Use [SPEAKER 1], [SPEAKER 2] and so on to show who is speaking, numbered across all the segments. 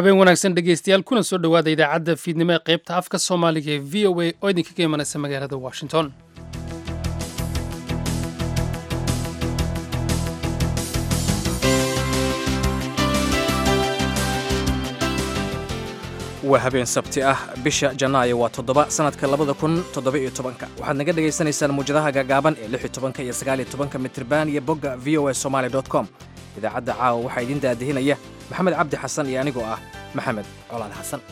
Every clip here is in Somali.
[SPEAKER 1] habeen wanaagsan dhegeystayaal kuna soo dhowaada idaacadda fiidnimo ee qaybta afka soomaaliga ee v o a oo idinkaga imanaysa magaalada washington
[SPEAKER 2] waa habeen sabti ah bisha janaayo waa toddoba sanadka labada kun toddoba-iyo tobanka waxaad naga dhagaysanaysaan muwjadaha gaagaaban ee lix iyo tobanka iyo sagaal iyo tobanka mitriban iyo bogga v o a somaali dot com idaacadda caawa waxaa idiin daadihinaya maxamed cabdi xasan iyo anigoo ah maxamed colaal xasan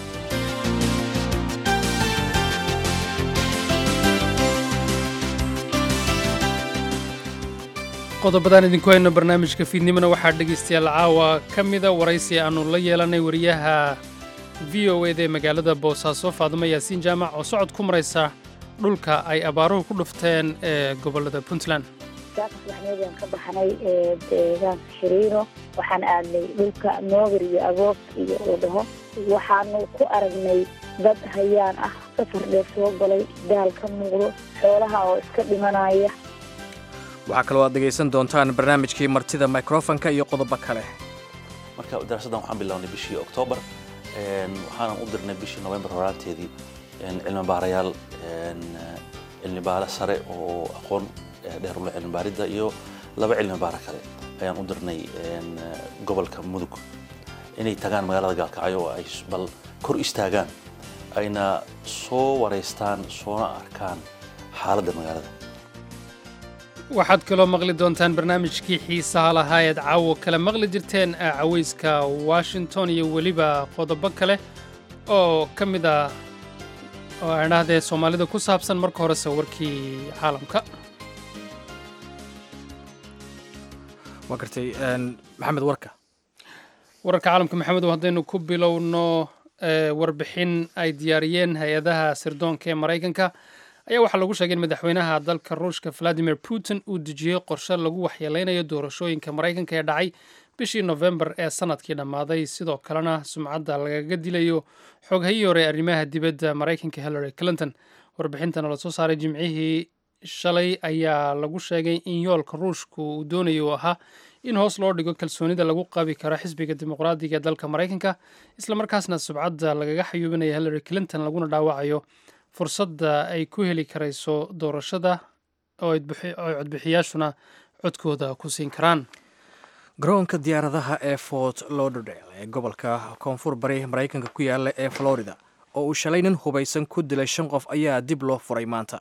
[SPEAKER 1] qodobadaan idinku hayno barnaamijka fiidnimona waxaa dhegaystayaal caawa ka mida waraysi aannu la yeelanay wariyaha v o eda ee magaalada boosaaso faadimo yaasiin jaamac oo socod ku maraysa dhulka ay abaaruhu ku dhufteen ee gobollada puntland
[SPEAKER 3] waxaan ka baxnay deegaanka shiriino waxaan aadnay dhulka noogar iyo agoob iyo uu dhaho waxaanu ku aragnay dad hayaan ah safar dheer soo galay daal ka muuqdo xoolaha oo iska dhimanaya
[SPEAKER 2] waxaa kaloo aad dhegaysan doontaan barnaamijkii martida microfonka iyo qodobo kale
[SPEAKER 4] marka daraasaddan waxaan bilownay bishii oktoobar waxaanan u dirnay bishii novembar horaanteedii cilmi baarayaal cilmi baare sare oo aqoon dheer ule cilmi baaridda iyo laba cilmi baare kale ayaan u dirnay gobolka mudug inay tagaan magaalada gaalkacyo oo ay bal kor istaagaan ayna soo wareystaan soona arkaan xaaladda magaalada
[SPEAKER 1] waxaad kaloo maqli doontaan barnaamijkii xiisaha lahaa eed caawo kale maqli jirteen cawayska washington iyo weliba qodobo kale oo ka mid ah oo aan dhahdee soomaalida ku saabsan marka horese warkii caalamka
[SPEAKER 2] waa gartay maxamed warka
[SPEAKER 1] wararka caalamka maxamedow haddaynu ku bilowno warbixin ay diyaariyeen hay-adaha sirdoonka ee maraykanka ayaa waxaa lagu sheegay in madaxweynaha dalka ruushka valadimir putin uu dejiyey qorshe lagu waxyeeleynayo doorashooyinka maraykanka ee dhacay bishii nofembar ee sanadkii dhammaaday sidoo kalena sumcadda lagaga dilayo xoghayii hore arrimaha dibadda maraykanka hillary clinton warbixintan oo lasoo saaray jimcihii shalay ayaa lagu sheegay in yoolka ruushka uu doonayo uu ahaa in hoos loo dhigo kalsoonida lagu qabi karo xisbiga dimuqraadiga ee dalka maraykanka islamarkaasna subcadda lagaga xayuubinaya hillary clinton laguna dhaawacayo fursadda ay ku heli karayso doorashada oo ay codbixiyaashuna codkooda ku siin karaan
[SPEAKER 2] garoonka diyaaradaha ee fort lauderdale ee gobolka koonfur bari maraykanka ku yaala ee florida oo uu shalay nin hubaysan ku dilay shan qof ayaa dib loo furay maanta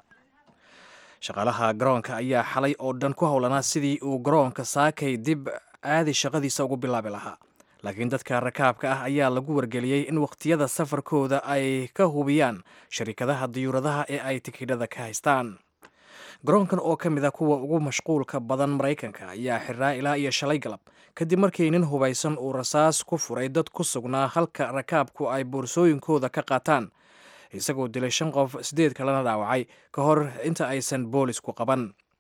[SPEAKER 2] shaqaalaha garoonka ayaa xalay oo dhan ku howlanaa sidii uu garoonka saakay dib caadi shaqadiisa ugu bilaabi lahaa laakiin dadka rakaabka ah ayaa lagu wargeliyey in wakhtiyada safarkooda ay ka hubiyaan sharikadaha diyuuradaha ee ay tikidhada ka haystaan garoonkan oo ka mid a kuwa ugu mashquulka badan maraykanka ayaa xiraa ilaa iyo shalay galab kadib markii nin hubaysan uu rasaas ku furay dad ku sugnaa halka rakaabku ay boorsooyinkooda ka qaataan isagoo dilay shan qof sideed kalena dhaawacay ka hor inta aysan boolisku qaban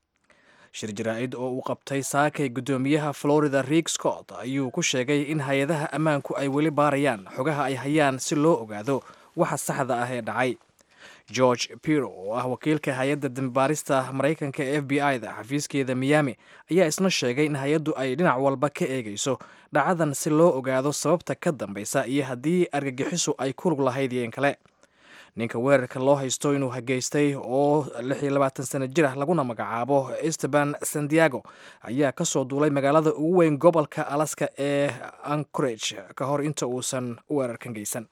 [SPEAKER 2] shir jaraa-id oo uu qabtay saakay guddoomiyaha florida riik scott ayuu ku sheegay in hay-adaha ammaanku ay weli baarayaan xogaha ay hayaan si loo ogaado waxa saxda ah ee dhacay george piro oo ah wakiilka hay-adda dambaarista maraykanka ee f b i da xafiiskeeda miyaami ayaa isna sheegay in hay-addu ay dhinac walba ka eegayso dhacadan si loo ogaado sababta ka dambaysa iyo haddii argagixisu ay ku lug lahayd yeen kale ninka weerarka loo haysto inuu hageystay oo lix iyo labaatan sano jir ah laguna magacaabo esteban sandiago ayaa ka soo duulay magaalada ugu weyn gobolka alaska ee ancorage ka hor inta uusan weerarkan geysan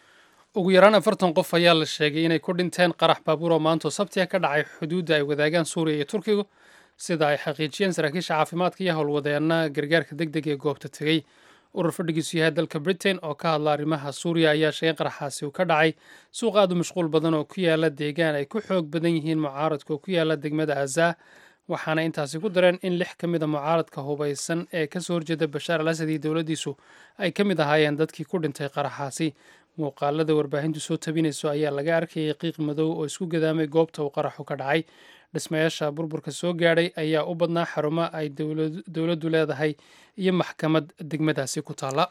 [SPEAKER 1] ugu yaraan afartan qof ayaa la sheegay inay ku dhinteen qarax baabuur oo maantoo sabtiga ka dhacay xuduudda ay wadaagaan suuriya iyo turkigu sida ay xaqiijiyeen saraakiisha caafimaadka iyo howlwadeena gargaarka deg deg ee goobta tegey urur fadhigiisu yahay dalka britain oo ka hadla arrimaha suuriya ayaa sheegay qaraxaasi uu ka dhacay suuq aad u mashquul badan oo ku yaala deegaan ay ku xoog badan yihiin mucaaradka oo ku yaala degmada azaa waxaana intaasi ku dareen in lix ka mid a mucaaradka hubaysan ee kasoo horjeeda bashaar al asad iyo dowladdiisu ay ka mid ahaayeen dadkii ku dhintay qaraxaasi muuqaalada warbaahintu soo tabinayso ayaa laga arkayay qiiq madow oo isku gadaamay goobta uu qaraxu ka dhacay dhismayaasha burburka soo gaadhay ayaa u badnaa xarumo ay dowladdu leedahay iyo maxkamad degmadaasi ku taalla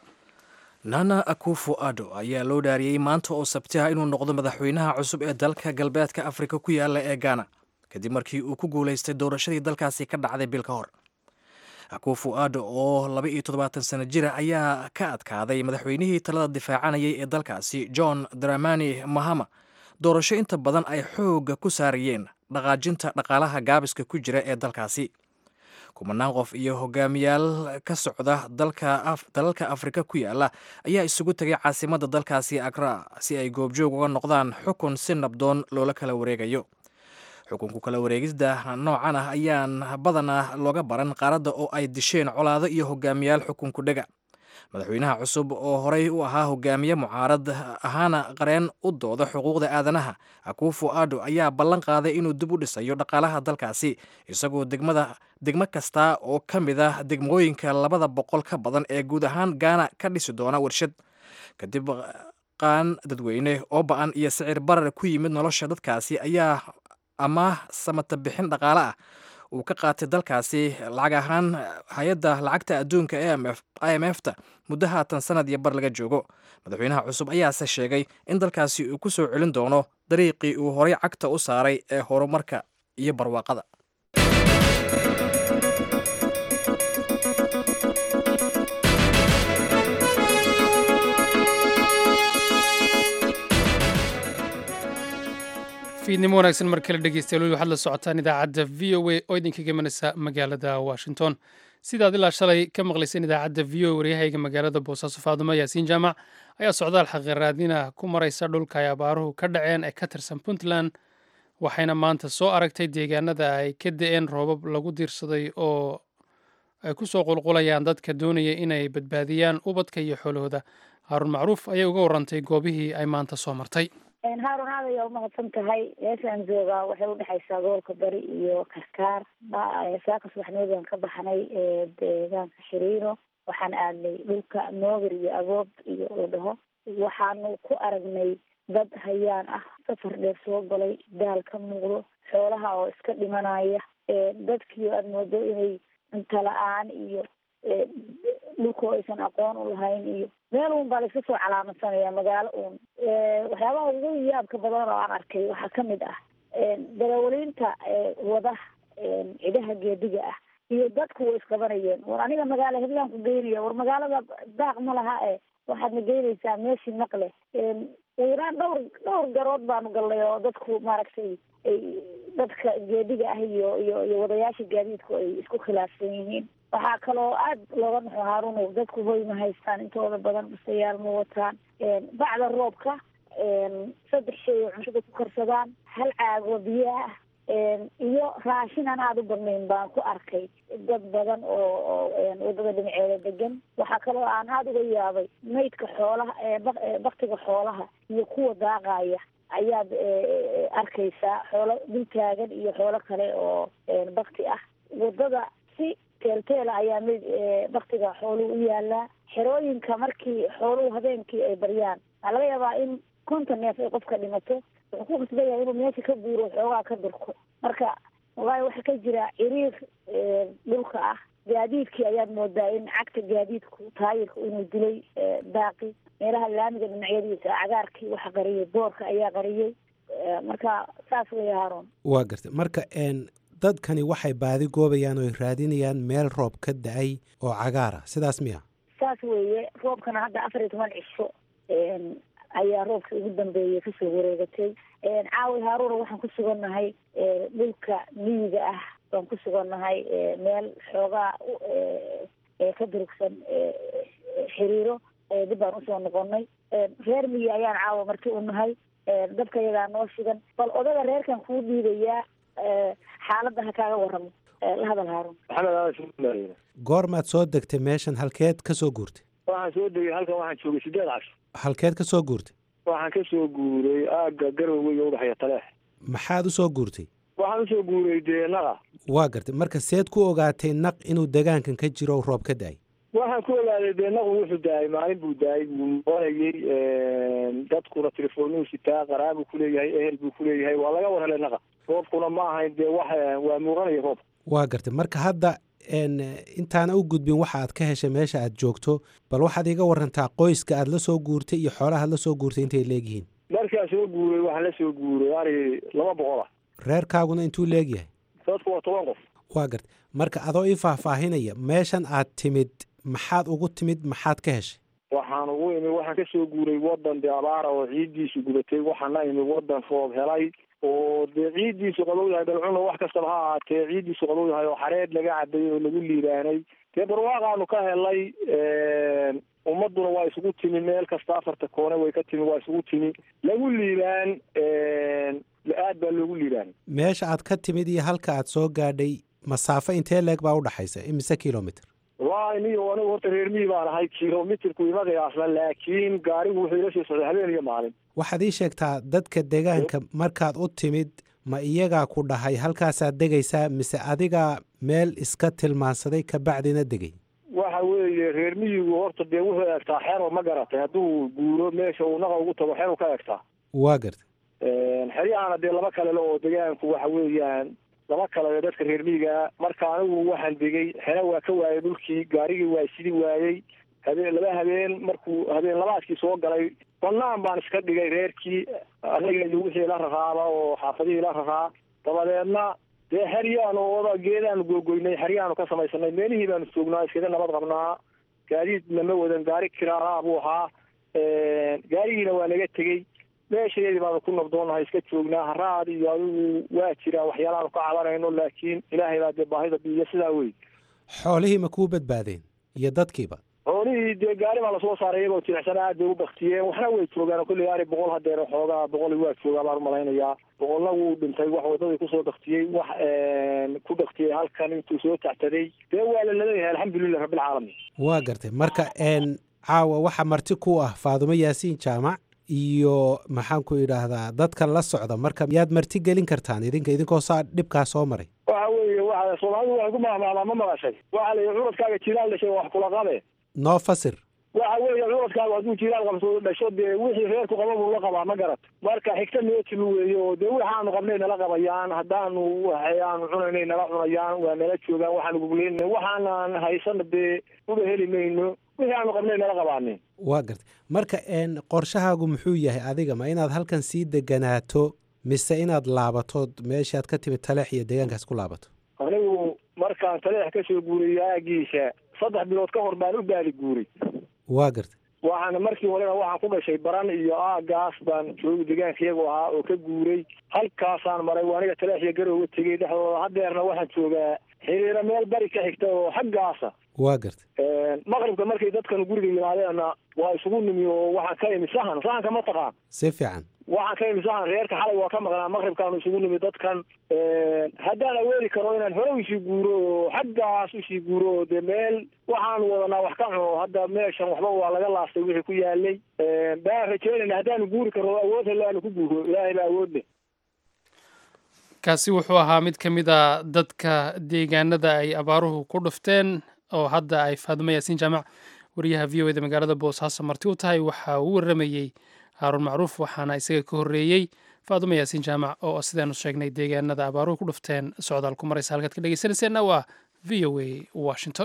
[SPEAKER 2] nana akufo ado ayaa loo dhaariyey maanta oo sabti ah inuu noqdo madaxweynaha cusub ee dalka galbeedka afrika ku yaala ee gaana kadib markii uu ku guulaystay doorashadii dalkaasi ka dhacday bil ka hor akufu ado oo laba iyo toddobaatan sano jira ayaa ka adkaaday madaxweynihii talada difaacanayay ee dalkaasi john dramani mahama doorasho inta badan ay xoogga ku saarayeen dhaqaajinta dhaqaalaha gaabiska ku jira ee dalkaasi kumanaan qof iyo hogaamiyaal ka socda dalalka afrika ku yaala ayaa isugu tegay caasimadda dalkaasi akra si ay goobjoog uga noqdaan xukun si nabdoon loola kala wareegayo xukunku kala wareegista noocan ah ayaan badanaa looga baran qaaradda oo ay disheen colaado iyo hogaamiyaal xukunku dhega madaxweynaha cusub oo horey u ahaa hogaamiye mucaarad ahaana qareen u dooda xuquuqda aadanaha akufu ado ayaa ballan qaaday inuu dib u dhisayo dhaqaalaha dalkaasi isagoo degmada degmo kasta oo ka mid ah degmooyinka labada boqol ka badan ee guud ahaan gaana ka dhisi doona warshad kadib qaan dadweyne oo ba-an iyo sicir barar ku yimid nolosha dadkaasi ayaa amaah samata bixin dhaqaale ah uu ka qaatay dalkaasi lacag ahaan hay-adda lacagta adduunka i m f ta muddo haatan sanad iyo bar laga joogo madaxweynaha cusub ayaase sheegay in dalkaasi uu ku soo celin doono dariiqii uu horay cagta u saaray ee horumarka iyo barwaaqada
[SPEAKER 1] fiidnimo wanaagsan mar kale dhegeystayaal waxaad la socotaan idaacadda v o a oo idinka gemanaysa magaalada washington sidaad ilaa shalay ka maqlayseen idaacadda v o a waryahayga magaalada boosaaso faadumo yaasiin jaamac ayaa socdaal xaqiraadina ku maraysa dhulka ay abaaruhu ka dhaceen ee ka tirsan puntland waxayna maanta soo aragtay deegaanada ay ka da-een roobab lagu diirsaday oo ay ku soo qulqulayaan dadka doonaya inay badbaadiyaan ubadka iyo xoolahooda haaruun macruuf ayay uga warantay goobihii ay maanta soo martay
[SPEAKER 3] haarun aad ayaa umahadsan tahay meeshaan joogaa waxay udhexaysaa gobolka bari iyo karkaar saaka subaxnimadaan ka baxnay deegaanka xiriiro waxaan aadnay dhulka noogar iyo agoob iyo la dhaho waxaanu ku aragnay dad hayaan ah safar dheer soo galay daal ka muuqdo xoolaha oo iska dhimanaya dadkii aada moodo inay cunto la-aan iyo dhulkoo aysan aqoon u lahayn iyo meel uun baa la iska soo calaamadsanaya magaalo uun waxyaabaha ugu yaabka badan oo aan arkay waxaa kamid ah darawaliinta wada cidaha geediga ah iyo dadku way isqabanayeen war aniga magaalo heblaan ku geynaya war magaalada daaq ma laha e waxaad na geynaysaa meeshii naqle iraan dhowr dhowr garood baanu galnay oo dadku maaragtay ay dadka geediga ah iyo iyo iyo wadayaasha gaadiidku ay isku khilaafsan yihiin waxaa kaloo aada looga naxo haarunow dadku hoy ma haystaan intooda badan basayaal ma wataan bacda roobka saddex shay oo cunshada ku karsadaan hal caagoo biyo ah iyo raashin aan aada u badnayn baan ku arkay dad badan oo oo wadada dhinaceeda degan waxaa kaloo aan aada uga yaabay maydka xoolaha baktiga xoolaha iyo kuwa daaqaya ayaad arkaysaa xoolo dul taagan iyo xoolo kale oo bakti ah wadada si teelteela ayaa mid baktiga xooluhu u yaalaa xerooyinka markii xooluhu habeenkii ay baryaan waxaa laga yaabaa in konton neef ay qofka dhimato wuxuu ku qasbayaa inuu meesha ka guuro xoogaa ka durko marka wallaahi waxaa ka jira ciriir dhulka ah gaadiidkii ayaad moodaa in cagta gaadiidku taayirka inuu dilay daaqi meelaha laamiga dhinacyadiisa cagaarkii waxa qariyay boorka ayaa qariyey marka saas weya haaroon
[SPEAKER 5] waa garta marka dadkani waxay baadi goobayaan oo raadinayaan meel roob ka da-ay oo cagaara sidaas miya
[SPEAKER 3] saas weeye roobkana hadda afar iyo toban cisho ayaa roobkii ugu dambeeyey kasoo wareegatay caawi haaruuna waxaan ku sugannahay dhulka miyiga ah baan ku sugannahay meel xoogaa ka durugsan xiriiro dib baan usoo noqonay reer miyi ayaan caawa marti u nahay dabka yagaa noo shigan bal odaga reerkan kuu dhiibayaa xaaladda ha kaaga waramo la hadal haaruun
[SPEAKER 6] maxamed
[SPEAKER 5] goormaad soo degtay meeshan halkeed ka soo guurtay
[SPEAKER 6] waxaan soo degay halkan waxaan joogay sideed casho
[SPEAKER 5] halkeed ka soo guurtay
[SPEAKER 6] waxaan ka soo guuray aagga garowe iyo udhaxaya taleex
[SPEAKER 5] maxaad u soo guurtay
[SPEAKER 6] waxaan usoo guuray dee naqa
[SPEAKER 5] waa gartay marka seed ku ogaatay naq inuu degaankan ka jiro roob ka da-ay
[SPEAKER 6] waxaan ku ogaaday dee naqu wuxuu daayay maalin buu daayay wuu noqonayey dadkuna telefoonuu sitaa qaraabuu kuleeyahay ehel buu kuleeyahay waa laga war helay naqa roobkuna ma ahayn dee wax waa muuqanaya roobka
[SPEAKER 5] waa gartay marka hadda intaana u gudbin waxa aad ka heshay meesha aad joogto bal waxaad iga warantaa qoyska aad la soo guurtay iyo xoolaha aad la soo guurtay intay leegyihiin
[SPEAKER 6] markaa soo guuray waxaan la soo guuray ari laba boqol ah
[SPEAKER 5] reerkaaguna intuu leegyahay
[SPEAKER 6] dadku waa toban qof
[SPEAKER 5] waa garta marka adoo ii faahfaahinaya meeshan aad timid maxaad ugu timid maxaad ka heshay
[SPEAKER 6] waxaan ugu imi waxaan kasoo guuray wadan dee abaara oo ciiddiisu gubatay waxaana imi wadan roob helay oo dee ciiddiisu qabow yahay dalcuna wax kastaba ha ahaatee ciiddiisu qabow yahay oo xareed laga caday oo lagu liibaanay dee barwaaqaanu ka helay ummaduna waa isugu timi meel kasta afarta koone way ka timi waa isugu timi lagu liibaan aad baa loogu liibaan
[SPEAKER 5] meesha aad ka timid iyo halka aad soo gaadhay masaafo intee leeg baa udhaxaysa imise kilomitr
[SPEAKER 6] wallahi niyo anigu horta reer miyi baan ahay kilomitrku ima qiyaasna laakiin gaarigu wuxuu ila sii socday habeen iyo maalin
[SPEAKER 5] waxaad ii sheegtaa dadka deegaanka markaad u timid ma iyagaa ku dhahay halkaasaad degaysaa mise adigaa meel iska tilmaansaday kabacdina degay
[SPEAKER 6] waxa weeye reer miyigu horta dee wuxuu egtaa xero ma garatay hadduu guuro meesha uu naqa ugu tago xeru ka egtaa
[SPEAKER 5] waa garta
[SPEAKER 6] xeryahana dee laba kalele oo degaanku waxa weeyaan laba kalele dadka reer miyigaa marka anigu waxaan degay xero waa ka waayay dhulkii gaarigii waa sidi waayey habeen laba habeen markuu habeen labaadkii soo galay banaan baan iska dhigay reerkii anaga iyo wixii la raraaba oo xaafadihii la raraa dabadeedna dee xeryaanu oda geedaanu googoynay xeryaanu ka samaysanay meelihii baanu joognaa iskaga nabad qabnaa gaadiidna ma wadan gaari kiraalaa buu ahaa gaarigiina waa naga tegey meeshadeedii baanu ku nabdoonahay iska joognaa haraad iyo adigu waa jiraa waxyaalahaanu ka cabanayno laakiin ilaahay baa dee baahida biiyo sidaa wey
[SPEAKER 5] xoolihii ma kuu badbaadeen iyo dadkiiba
[SPEAKER 6] xoolihii dee gaari baa lasoo saaray iyagoo jilicsan aad bay u baktiyeen waxna way joogaan kolley ari boqol hadeer xoogaa boqol waa joogaa baan umalaynayaa boqolna wuu dhintay wax wadadii kusoo baktiyey wax ku baktiyey halkan intuu soo tactaday dee waa la laleeyahay alxamdulilah rabbilcaalamiin
[SPEAKER 5] waa gartay marka n caawa waxa marti ku ah faadumo yaasiin jaamac iyo maxaan ku idhaahdaa dadka la socda marka yaad marti gelin kartaan idinka idinkoo saa dhibkaa soo maray
[SPEAKER 6] waxa weeye waa soomaalidu waxay ku mahmaamaa ma maqashay waxa la yidhi curadkaaga jilaal dhashay wax kula qabe
[SPEAKER 5] noo fasir
[SPEAKER 6] waxa weeye curadkaagu hadduu jilaal qabso dhasho dee wixii reerku qaba buu la qabaa ma garat marka xigta noo timi weeye oo dee waxaanu qabnay nala qabayaan haddaanu waxaanu cunaynay nala cunayaan waa nala joogaan waxaanu gugleynay waxaanan haysana dee uba heli mayno wixii aanu qabnay nala qabaanin
[SPEAKER 5] waa gartay marka n qorshahaagu muxuu yahay adiga ma inaad halkan sii deganaato mise inaad laabatood meeshaad ka timid taleex iyo deegaankaas ku laabato
[SPEAKER 6] anigu markaan taleex ka soo guuray aagiisa saddex bilood ka hor baan u baali guuray
[SPEAKER 5] waa gartay
[SPEAKER 6] waxaana markii horena waxaan ku dhashay baran iyo aagaas baan joogi deegaanka iyagu ahaa oo ka guuray halkaasaan maray waa aniga taleex iyo garowga tegey dhexdooda hadeerna waxaan joogaa xiriiro meel bari ka xigta oo xaggaasa
[SPEAKER 5] waa gartay
[SPEAKER 6] maqribka markay dadkan guriga yimaadeenna waa isugu nimi oo waxaan ka imi sahan sahanka ma taqaan
[SPEAKER 5] si fiican
[SPEAKER 6] waxaan ka imi sahan reerka xalay waa ka maqnaa maqribkaanu isugu nimi dadkan haddaan awoodi karo inaan hore usii guuro oo xaggaas usii guuro oo dee meel waxaanu wadanaa wax ka cuno hadda meeshan waxba waa laga laastay wixii ku yaalay baan rajeynayna haddaanu guuri karo awood helo aanu ku guuro ilaahay baa awood leh
[SPEAKER 1] kaasi wuxuu ahaa mid ka mid a dadka deegaanada ay abaaruhu ku dhufteen oo hadda ay faadumo yaasiin jaamac wariyaha v o eda magaalada boosaaso marti u tahay waxa uu waramayey haaruun macruuf waxaana isaga ka horreeyey faadumo yaasiin jaamac oo sidaanu sheegnay deegaanada abaaruhu ku dhufteen socdaal ku maraysa halkaad ka dhegeysanayseena waa v o a washington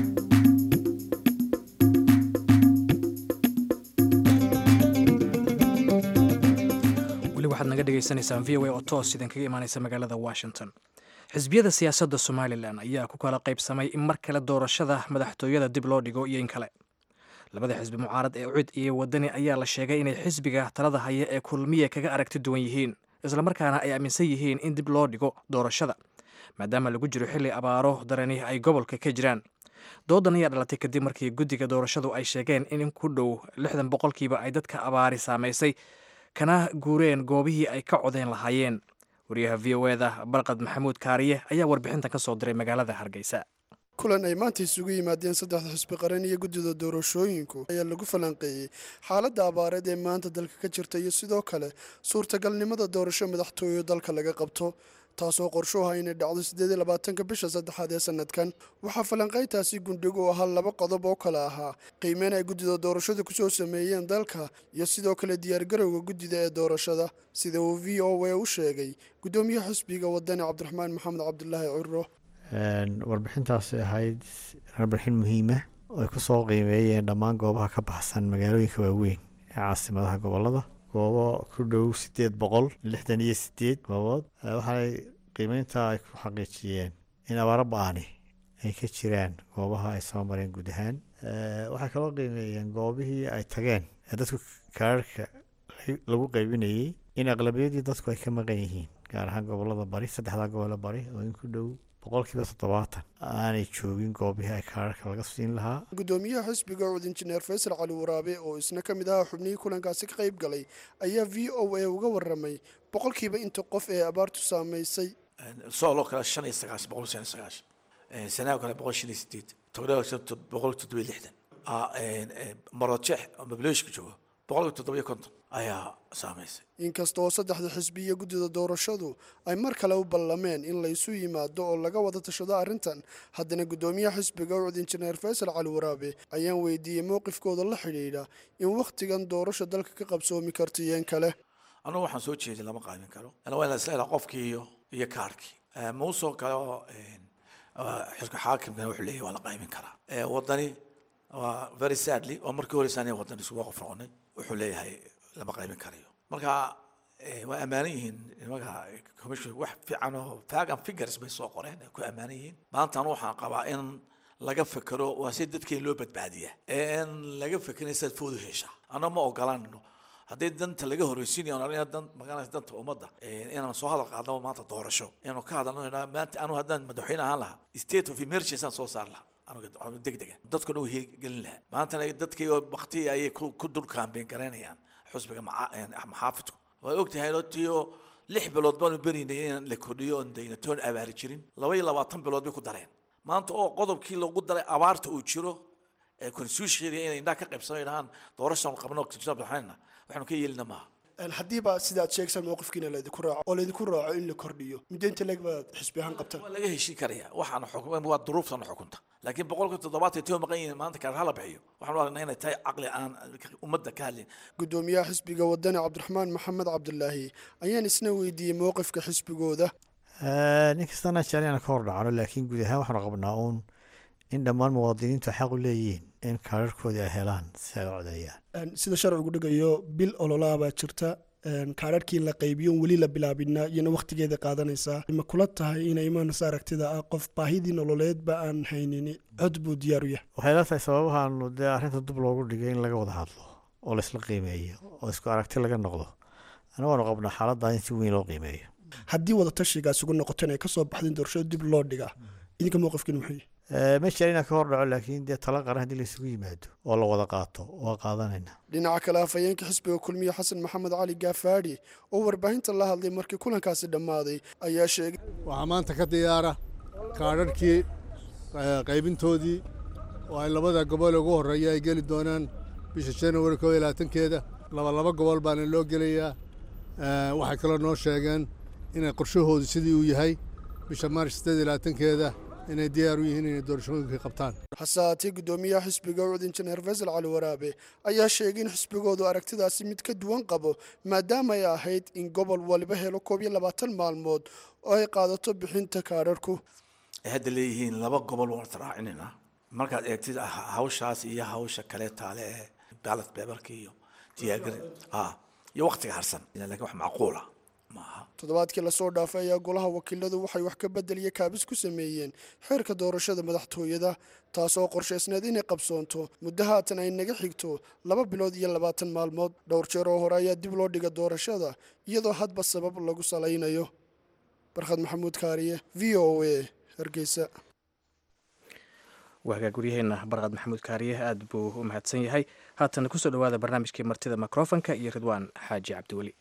[SPEAKER 2] waxaad naga dhegaysanaysaan v o a oo toos idinkaga imaanaysa magaalada washington xisbiyada siyaasadda somalilan ayaa ku kala qaybsamay in mar kale doorashada madaxtooyada dib loo dhigo iyo in kale labada xisbi mucaarad ee ucid iyo wadani ayaa la sheegay inay xisbiga talada haya ee kulmiya kaga aragti duwan yihiin islamarkaana ay aaminsan yihiin in dib loo dhigo doorashada maadaama lagu jiro xilli abaaro darani ay gobolka ka jiraan doodan ayaa dhalatay kadib markii guddiga doorashadu ay sheegeen in ku dhow lixdan boqolkiiba ay dadka abaari saamaysay kana guureen goobihii ay ka codeen lahaayeen wariyaha v o eda barqad maxamuud kaariye ayaa warbixintan ka soo diray magaalada hargeysa
[SPEAKER 7] kulan ay maanta isugu yimaadeen saddexda xisbi qaran iyo guddida doorashooyinku ayaa lagu falanqeeyey xaaladda abaareed ee maanta dalka ka jirta iyo sidoo kale suurtagalnimada doorasho madaxtooyo dalka laga qabto taasoo qorshuha inay dhacdo siddeed iyo labaatanka bisha saddexaad ee sanadkan waxaa falanqayntaasi gundhig u ahaa laba qodob oo kale ahaa qiimeyn ay guddida doorashada kusoo sameeyeen dalka iyo sidoo kale diyaargarowga guddida ee doorashada sida uu v o a u sheegay guddoomiyaha xisbiga wadani cabdiraxmaan maxamed cabdulaahi ciro
[SPEAKER 8] warbixintaasi ahayd warbixin muhiima oo ay kusoo qiimeeyeen dhammaan goobaha ka baxsan magaalooyinka waaweyn ee caasimadaha gobolada goobo ku dhow sideed boqol lixdan iyo sideed goobood waxaanay qiimeynta ay ku xaqiijiyeen in abaaro ba-ani ay ka jiraan goobaha ay soo mareen guud ahaan waxay kaloo qiimeeyeen goobihii ay tageen ee dadku kaararka lagu qaybinayey in aqlabiyadii dadku ay ka maqan yihiin gaar ahaan gobolada bari saddexdaa gobole bari oo in ku dhow boqolkiiba toddobaatan aanay joogin goobihii ay kaararka laga siin lahaa
[SPEAKER 7] gudoomiyaha xisbiga cud injineer faysal cali waraabe oo isna ka mid ahaa xubnihii kulankaasi ka qayb galay ayaa v o a uga waramay boqolkiiba inta qof ee abaartu saamaysay
[SPEAKER 9] sooloo kale shan iyo sagaashan boqol shan iyo sagaashan sanaa kale boqol shan iyo sideed togdhaa boqol toddoba iyo lixdan marojeex oo mableeshka joogo boqolka toddoba iyo konton ayaa saamaysay
[SPEAKER 7] inkasta oo saddexda xisbi iyo guddida doorashadu ay mar kale u ballameen in laysu yimaado oo laga wada tashado arrintan haddana guddoomiyaha xisbiga ucud injineer faysal cali waraabe ayaan weydiiyey mowqifkooda la xidhiidha in wakhtigan doorasha dalka ka qabsoomi karta iyeen kale
[SPEAKER 9] annagu waxaan soo jeeday lama qaybin karo ana waa in la isla helaa qofkii iyo iyo kaarkii muusoo kale oo xilka xaakimkana wuxuu leeyahy waa la qaybin karaa wadani waa very sadly oo markii horeysa aniga wadani isugu qof noqonay wuxuu leeyahay lama qaybin karayo marka waa ammaanan yihiin nimanka commission wax fiican oo fagan figures bay soo qoreen ay ku ammaanan yihiin maanta anu waxaan qabaa in laga fekero waa si dadkeen loo badbaadiya in laga fekerin sidaad foodu hesha anna ma ogolanno haddii danta laga horeysiinayo on arina dan magaranaysa danta ummadda inaan soo hadal qaadnaba maanta doorasho inaanu ka hadalno maanta anu haddaan madaxweyne ahaan lahaa state of emergency aan soo saar lahaa anuga degdega dadkuna u gelin lahaa maantana dadkii oo bakti ayay ku dul kaambeen garaynayaan xusbiga maxaafidku waa ogtahay otiyo lix bilood baanu berinay in la kordhiyo oon daynatoon abaari jirin laba iyo labaatan bilood bay ku dareen maanta oo qodobkii lagu daray abaarta uu jiro ee constitutionka inay indhaha ka qaybsano dhahaan doorashaan qabno waxaanu ka yeelina maaha
[SPEAKER 7] haddiiba sidaad sheegsan mowqifkiina laydinku raaco oo laydinku raaco in la kordhiyo muddaynta leg baad xisbi ahaan qabtaan
[SPEAKER 9] waa laga heshiin karaya waxaana xukm waa duruuftana xukunta laakiin boqolka toddobaatan tio maqan yihiin maanta kaar hala bixiyo waxaanu aragnaa inay tahay caqli aan ummadda ka hadlin
[SPEAKER 7] gudoomiyaha xisbiga wadani cabdiraxmaan maxamed cabdulaahi ayaan isna weydiiyey mowqifka xisbigooda
[SPEAKER 8] nin kastana jecel ka hor dhacno laakiin guud ahaan waxaanu qabnaa uun in dhammaan muwaadiniintu xaq u leeyihiin in kaararkoodii ay helaan si ay u codeeyaan
[SPEAKER 7] sida sharcigu dhigayo bil ololaa baa jirta kaararkii la qaybiyo weli la bilaabina iyana wakhtigeeda qaadanaysaa ma kula tahay inay imaanaysa aragtida ah qof baahidii nololeedba aan haynin cod buu diyaar u yahay
[SPEAKER 8] waxay la tahay sababahaanu dee arrinta dub loogu dhigay in laga wada hadlo oo laisla qiimeeyo oo isku aragti laga noqdo ana waanu qabnaa xaaladdaa in si weyn loo qiimeeyo
[SPEAKER 7] haddii wada tashigaas ugu noqoteen ay kasoo baxdeen doorashada dib loo dhigaa idinka mowqifkiina muxuu
[SPEAKER 8] ma jira inaan ka hor dhaco laakiin dee tala qaran haddii laysugu yimaado oo la wada qaato waa qaadanayna
[SPEAKER 7] dhinaca kale afhayeenka xisbiga kulmiye xasan maxamed cali gaafaadhi oo warbaahinta la hadlay markii kulankaasi dhammaaday ayaa sheegay
[SPEAKER 10] waxaa maanta ka diyaara kaadharhkii qaybintoodii oo ay labada gobol ugu horreeya ay geli doonaan bisha januari koo iyo labaatankeeda labalaba gobol baana loo gelayaa waxay kaloo noo sheegeen inay qorshahoodu sidii uu yahay bisha maaris siddeed iyo labaatankeeda inay diyaar u yihiin inay doorashooyinkii qabtaan
[SPEAKER 7] hase haatee guddoomiyaha xisbiga ucud injineer faysal cali waraabe ayaa sheegay in xisbigoodu aragtidaasi mid ka duwan qabo maadaama ay ahayd in gobol waliba helo koob iyo labaatan maalmood oo ay qaadato bixinta kaadharhku
[SPEAKER 9] ay hadda leeyihiin laba gobol waan israacinayna markaad eegtid hawshaas iyo hawsha kale taale ee baalat beebarka iyo diyaagari iyo waktiga harsan laakiin wax macquula maaha
[SPEAKER 7] toddobaadkii lasoo dhaafay ayaa golaha wakiiladu waxay wax ka bedeliya kaabis ku sameeyeen xeerka doorashada madaxtooyada taasoo qorshaysneed inay qabsoonto muddo haatan ay naga xigto laba bilood iyo labaatan maalmood dhowr jeer oo hore ayaa dib loo dhiga doorashada iyadoo hadba sabab lagu salaynayo barkhad maxamuud kaariye v o a hargeysa
[SPEAKER 2] waagaa guryaheena barqad maxamuud kaariye aad buu u mahadsan yahay haatana kusoo dhowaada barnaamijkii martida mikrofonka iyo ridwaan xaaji cabdiweli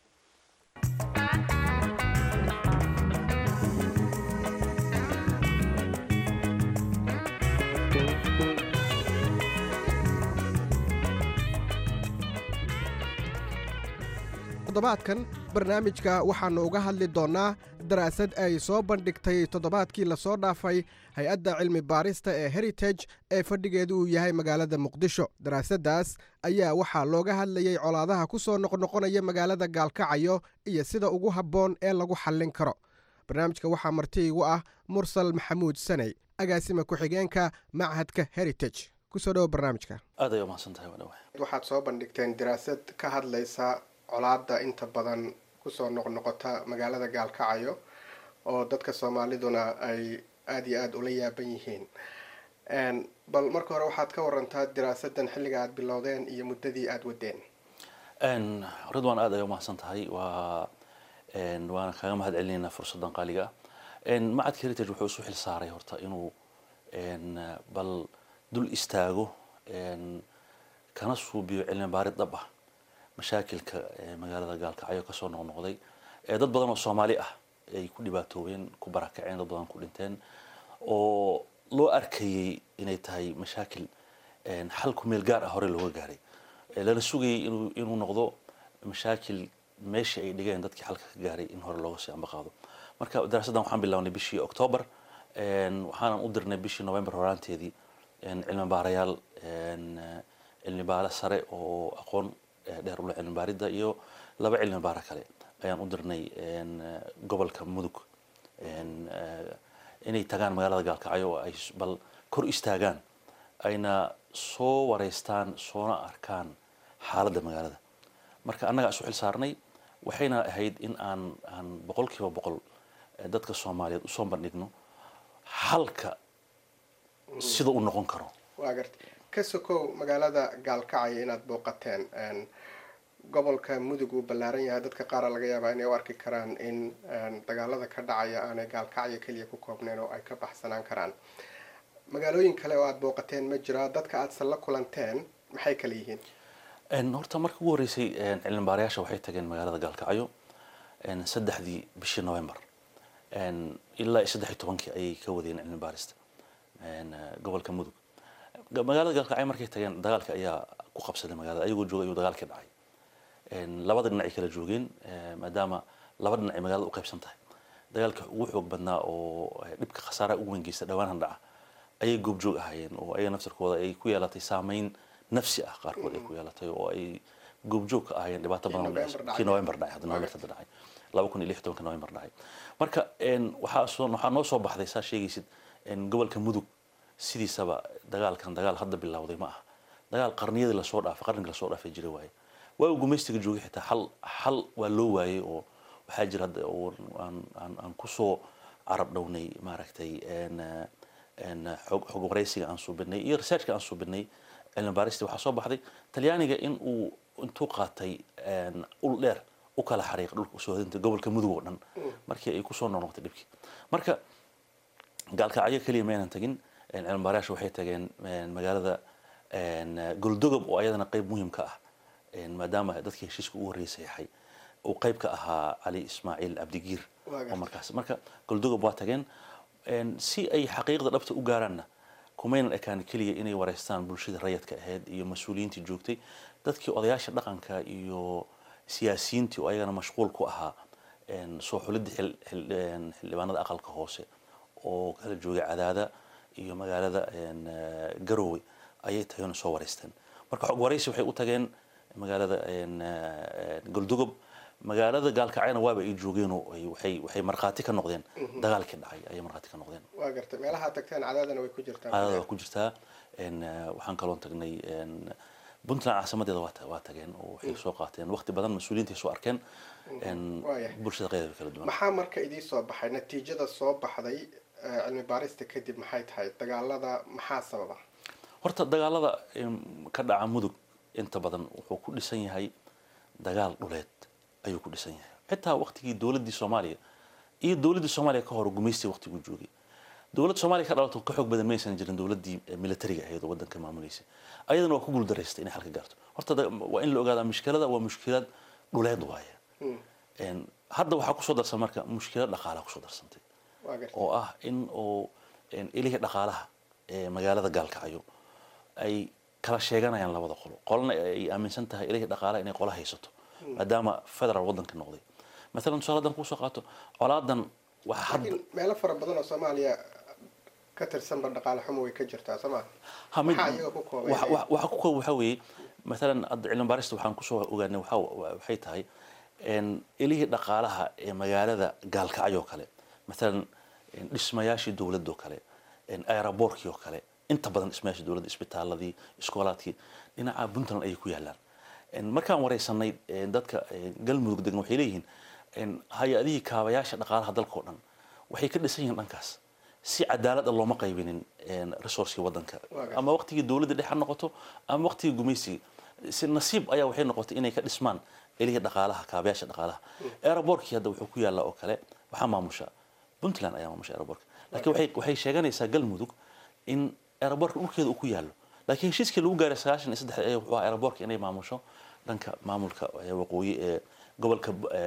[SPEAKER 11] toddobaadkan barnaamijka waxaannu uga hadli doonnaa daraasad ay soo bandhigtay toddobaadkii lasoo dhaafay hay-adda cilmi baarista ee heritage ee fadhigeedu uu yahay magaalada muqdisho daraasaddaas ayaa waxaa looga hadlayey colaadaha ku soo noqnoqonaya magaalada gaalkacayo iyo sida ugu habboon ee lagu xallin karo barnaamijka waxaa marti igu ah mursal maxamuud saney agaasima ku-xigeenka machadka heritage kusoo dhowo barnaamijka
[SPEAKER 4] aad ay umahadsan tahay wadhawa
[SPEAKER 12] waxaad soo bandhigteen daraasad ka hadlaysa colaadda inta badan kusoo noqnoqota magaalada gaalkacayo oo dadka soomaaliduna ay aada iyo aada ula yaaban yihiin bal marka hore waxaad ka warantaa diraasadan xilliga aada bilowdeen iyo muddadii aada wadeen
[SPEAKER 4] ridwan aad ay umahadsan tahay waa waana kaga mahad celinaynaa fursaddan qaaliga ah macadka heritage wuxuu isu xil saaray horta inuu bal dul istaago kana suubiyo cilmi baarid dhab ah mashaakilka magaalada gaalkacyo kasoo noqnoqday dad badan oo soomaali ah ay ku dhibaatoobeen ku barakaceen dad badan ku dhinteen oo loo arkayay inay tahay mashaakil xal ku meel gaar ah hore looga gaaray lala sugayay inuu inuu noqdo mashaakil meeshii ay dhigeen dadkii xalka ka gaaray in hore looga sii ambaqaado marka daraasaddan waxaan bilownay bishii octoobar waxaanan u dirnay bishii november horaanteedii cilmi baarayaal cilmi baare sare oo aqoon dheer ula cilmi baaridda iyo laba cilmi baare kale ayaan u dirnay gobolka mudug inay tagaan magaalada gaalkacyo oo ay bal kor istaagaan ayna soo wareystaan soona arkaan xaaladda magaalada marka annagaa isu xil saarnay waxayna ahayd in aan aan boqol kiiba boqol dadka soomaaliyeed usoo bandhigno halka sida uu noqon karo
[SPEAKER 12] waa garta ka sokow magaalada gaalkacyo inaad booqateen gobolka mudug uu ballaaran yahay dadka qaara laga yaabaa inay u arki karaan in dagaalada ka dhacaya aanay gaalkacyo keliya ku koobneen oo ay ka baxsanaan karaan magaalooyin kale oo aada booqateen ma jiraa dadka aadsan la kulanteen maxay kale yihiin
[SPEAKER 4] horta marka ugu horreysay cilmi baarayaasha waxay tageen magaalada gaalkacyo saddexdii bishii november ilaa saddex iyo tobankii ayay ka wadeen cilmi baarista gobolka mudug magaalada gaalkacyo markay tageen dagaalka ayaa ku qabsaday magaalada ayagoo jooga ayuu dagaalkii dhacay labada dhinac ay kala joogeen maadaama laba dhinac ay magaalada u qaybsan tahay dagaalka ugu xoog badnaa oo dhibka khasaaraha ugu weyn geysta dhawaanhan dhaca ayay goobjoog ahaayeen oo ayaga naftarkooda ay ku yeelatay saameyn nafsi ah qaarkood ay ku yeelatay oo ay goobjoog ka ahaayeen dhibaato badan kii november dhacay hadda november hadda dhacay laba kun iyo lix tobanka november dhacay marka waxaa soo waxaa noo soo baxday saa sheegaysid gobolka mudug sidiisaba dagaalkan dagaal hadda bilowday ma aha dagaal qarniyadii lasoo dhaafay qarnigii lasoo dhaafay jira waaye waa uu gumaystiga joogay xitaa xal xal waa loo waayey oo waxaa jira hadda oo aan aan aan kusoo carab dhownay maaragtay xog xog waraysiga aan suubinay iyo researchka aan suubinay cilmi baarista waxaa soo baxday talyaaniga in uu intuu qaatay ul dheer u kala xariiq dhulka usoo hadintay gobolka mudug oo dhan markii ay kusoo noqnoqtay dhibkii marka gaalkacyo keliya maynan tagin cilmi baarayaasha waxay tageen magaalada goldogob oo ayadana qayb muhiim ka ah maadaama dadkii heshiiska ugu horreeyay saxiixay uu qayb ka ahaa cali ismaaciil cabdigiir oo markaas marka goldogob waa tageen si ay xaqiiqda dhabta u gaaraanna kumaynan ekaan keliya inay wareystaan bulshada rayadka ahayd iyo mas-uuliyiintii joogtay dadkii odayaasha dhaqanka iyo siyaasiyiintii oo ayagana mashquul ku ahaa soo xulidda xildhibaanada aqalka hoose oo kala joogay cadaada iyo magaalada garowe ayay tageen soo wareysteen marka xog waraysi waxay u tageen magaalada goldogob magaalada gaalkacyana waaba ay joogeen oo waxay waxay markhaati ka noqdeen dagaalkii dhacay ayay markhaati ka noqdeen
[SPEAKER 12] waa gartay meelaha tagteen cadaadana way ku jirtaa
[SPEAKER 4] cadaada waa ku jirtaa waxaan kaloon tagnay puntland caasimadeeda waa waa tageen oo waxay soo qaateen waqti badan mas-uuliyiinta soo arkeen bulshada qeydaba kala duwan
[SPEAKER 12] maxaa marka idii soo baxay natiijada soo baxday cilmi baarista kadib maxay tahay dagaalada maxaa sababa
[SPEAKER 4] horta dagaalada ka dhaca mudug inta badan wuxuu ku dhisan yahay dagaal dhuleed ayuu ku dhisan yahay xitaa waqtigii dowladdii soomaaliya iyo dowladdii soomaaliya ka hor gumaystiga waqtiguu joogay dowladda soomaaliya ka dhalato ka xoog badan maysan jirin dowladdii militariga ahayd oo waddanka maamuleysay ayadana waa ku guuldaraystay inay xalka gaarto horta waa in la ogaadaa mushkilada waa mushkilad dhuleed waaye hadda waxaa kusoo darsan marka mushkilad dhaqaalaha kusoo darsantay oo ah in oo ilihii dhaqaalaha ee magaalada gaalkacyo ay kala sheeganayaan labada qolo qolana ay aaminsan tahay ilihii dhaqaalaha inay qola haysato maadaama federal waddanka noqday maalan tusaale haddaan kusoo qaato colaadan waxa hadda
[SPEAKER 12] meelo fara badan oo soomaaliya ka tirsanba dhaqaale xumo way ka jirtaa sooma maxaa iyaga ku koobay
[SPEAKER 4] waxa ku koob waxaa weeye maalan hadda cilmi baarista waxaan kusoo ogaanay waxa waxay tahay ilihii dhaqaalaha ee magaalada gaalkacyo oo kale maalan dhismayaashii dowladda oo kale aeroboortkii oo kale inta badan dhismayaashii dowladda isbitaaladii iskoolaadkii dhinaca puntland ayay ku yaalaan markaan wareysanay dadka galmudug degan waxay leeyihiin hay-adihii kaabayaasha dhaqaalaha dalka oo dhan waxay ka dhisan yihiin dhankaas si cadaalad ah looma qaybinin resourcekii waddanka ama waqtigii dowladda dhex ha noqoto ama waqtigii gumaysigii si nasiib ayaa waxay noqotay inay ka dhismaan eliga dhaqaalaha kaabayaasha dhaqaalaha aerobortkii hadda wuxuu ku yaallaa oo kale waxaa maamusha puntland ayaa maamusha aerobortka laakiin waxay waxay sheeganaysaa galmudug in aerobortka dhulkeeda uu ku yaallo laakiin heshiiskii lagu gaaray sagaashan iyo saddex ee wuxuu ahaa aerobortka inay maamusho dhanka maamulka waqooyi ee gobolka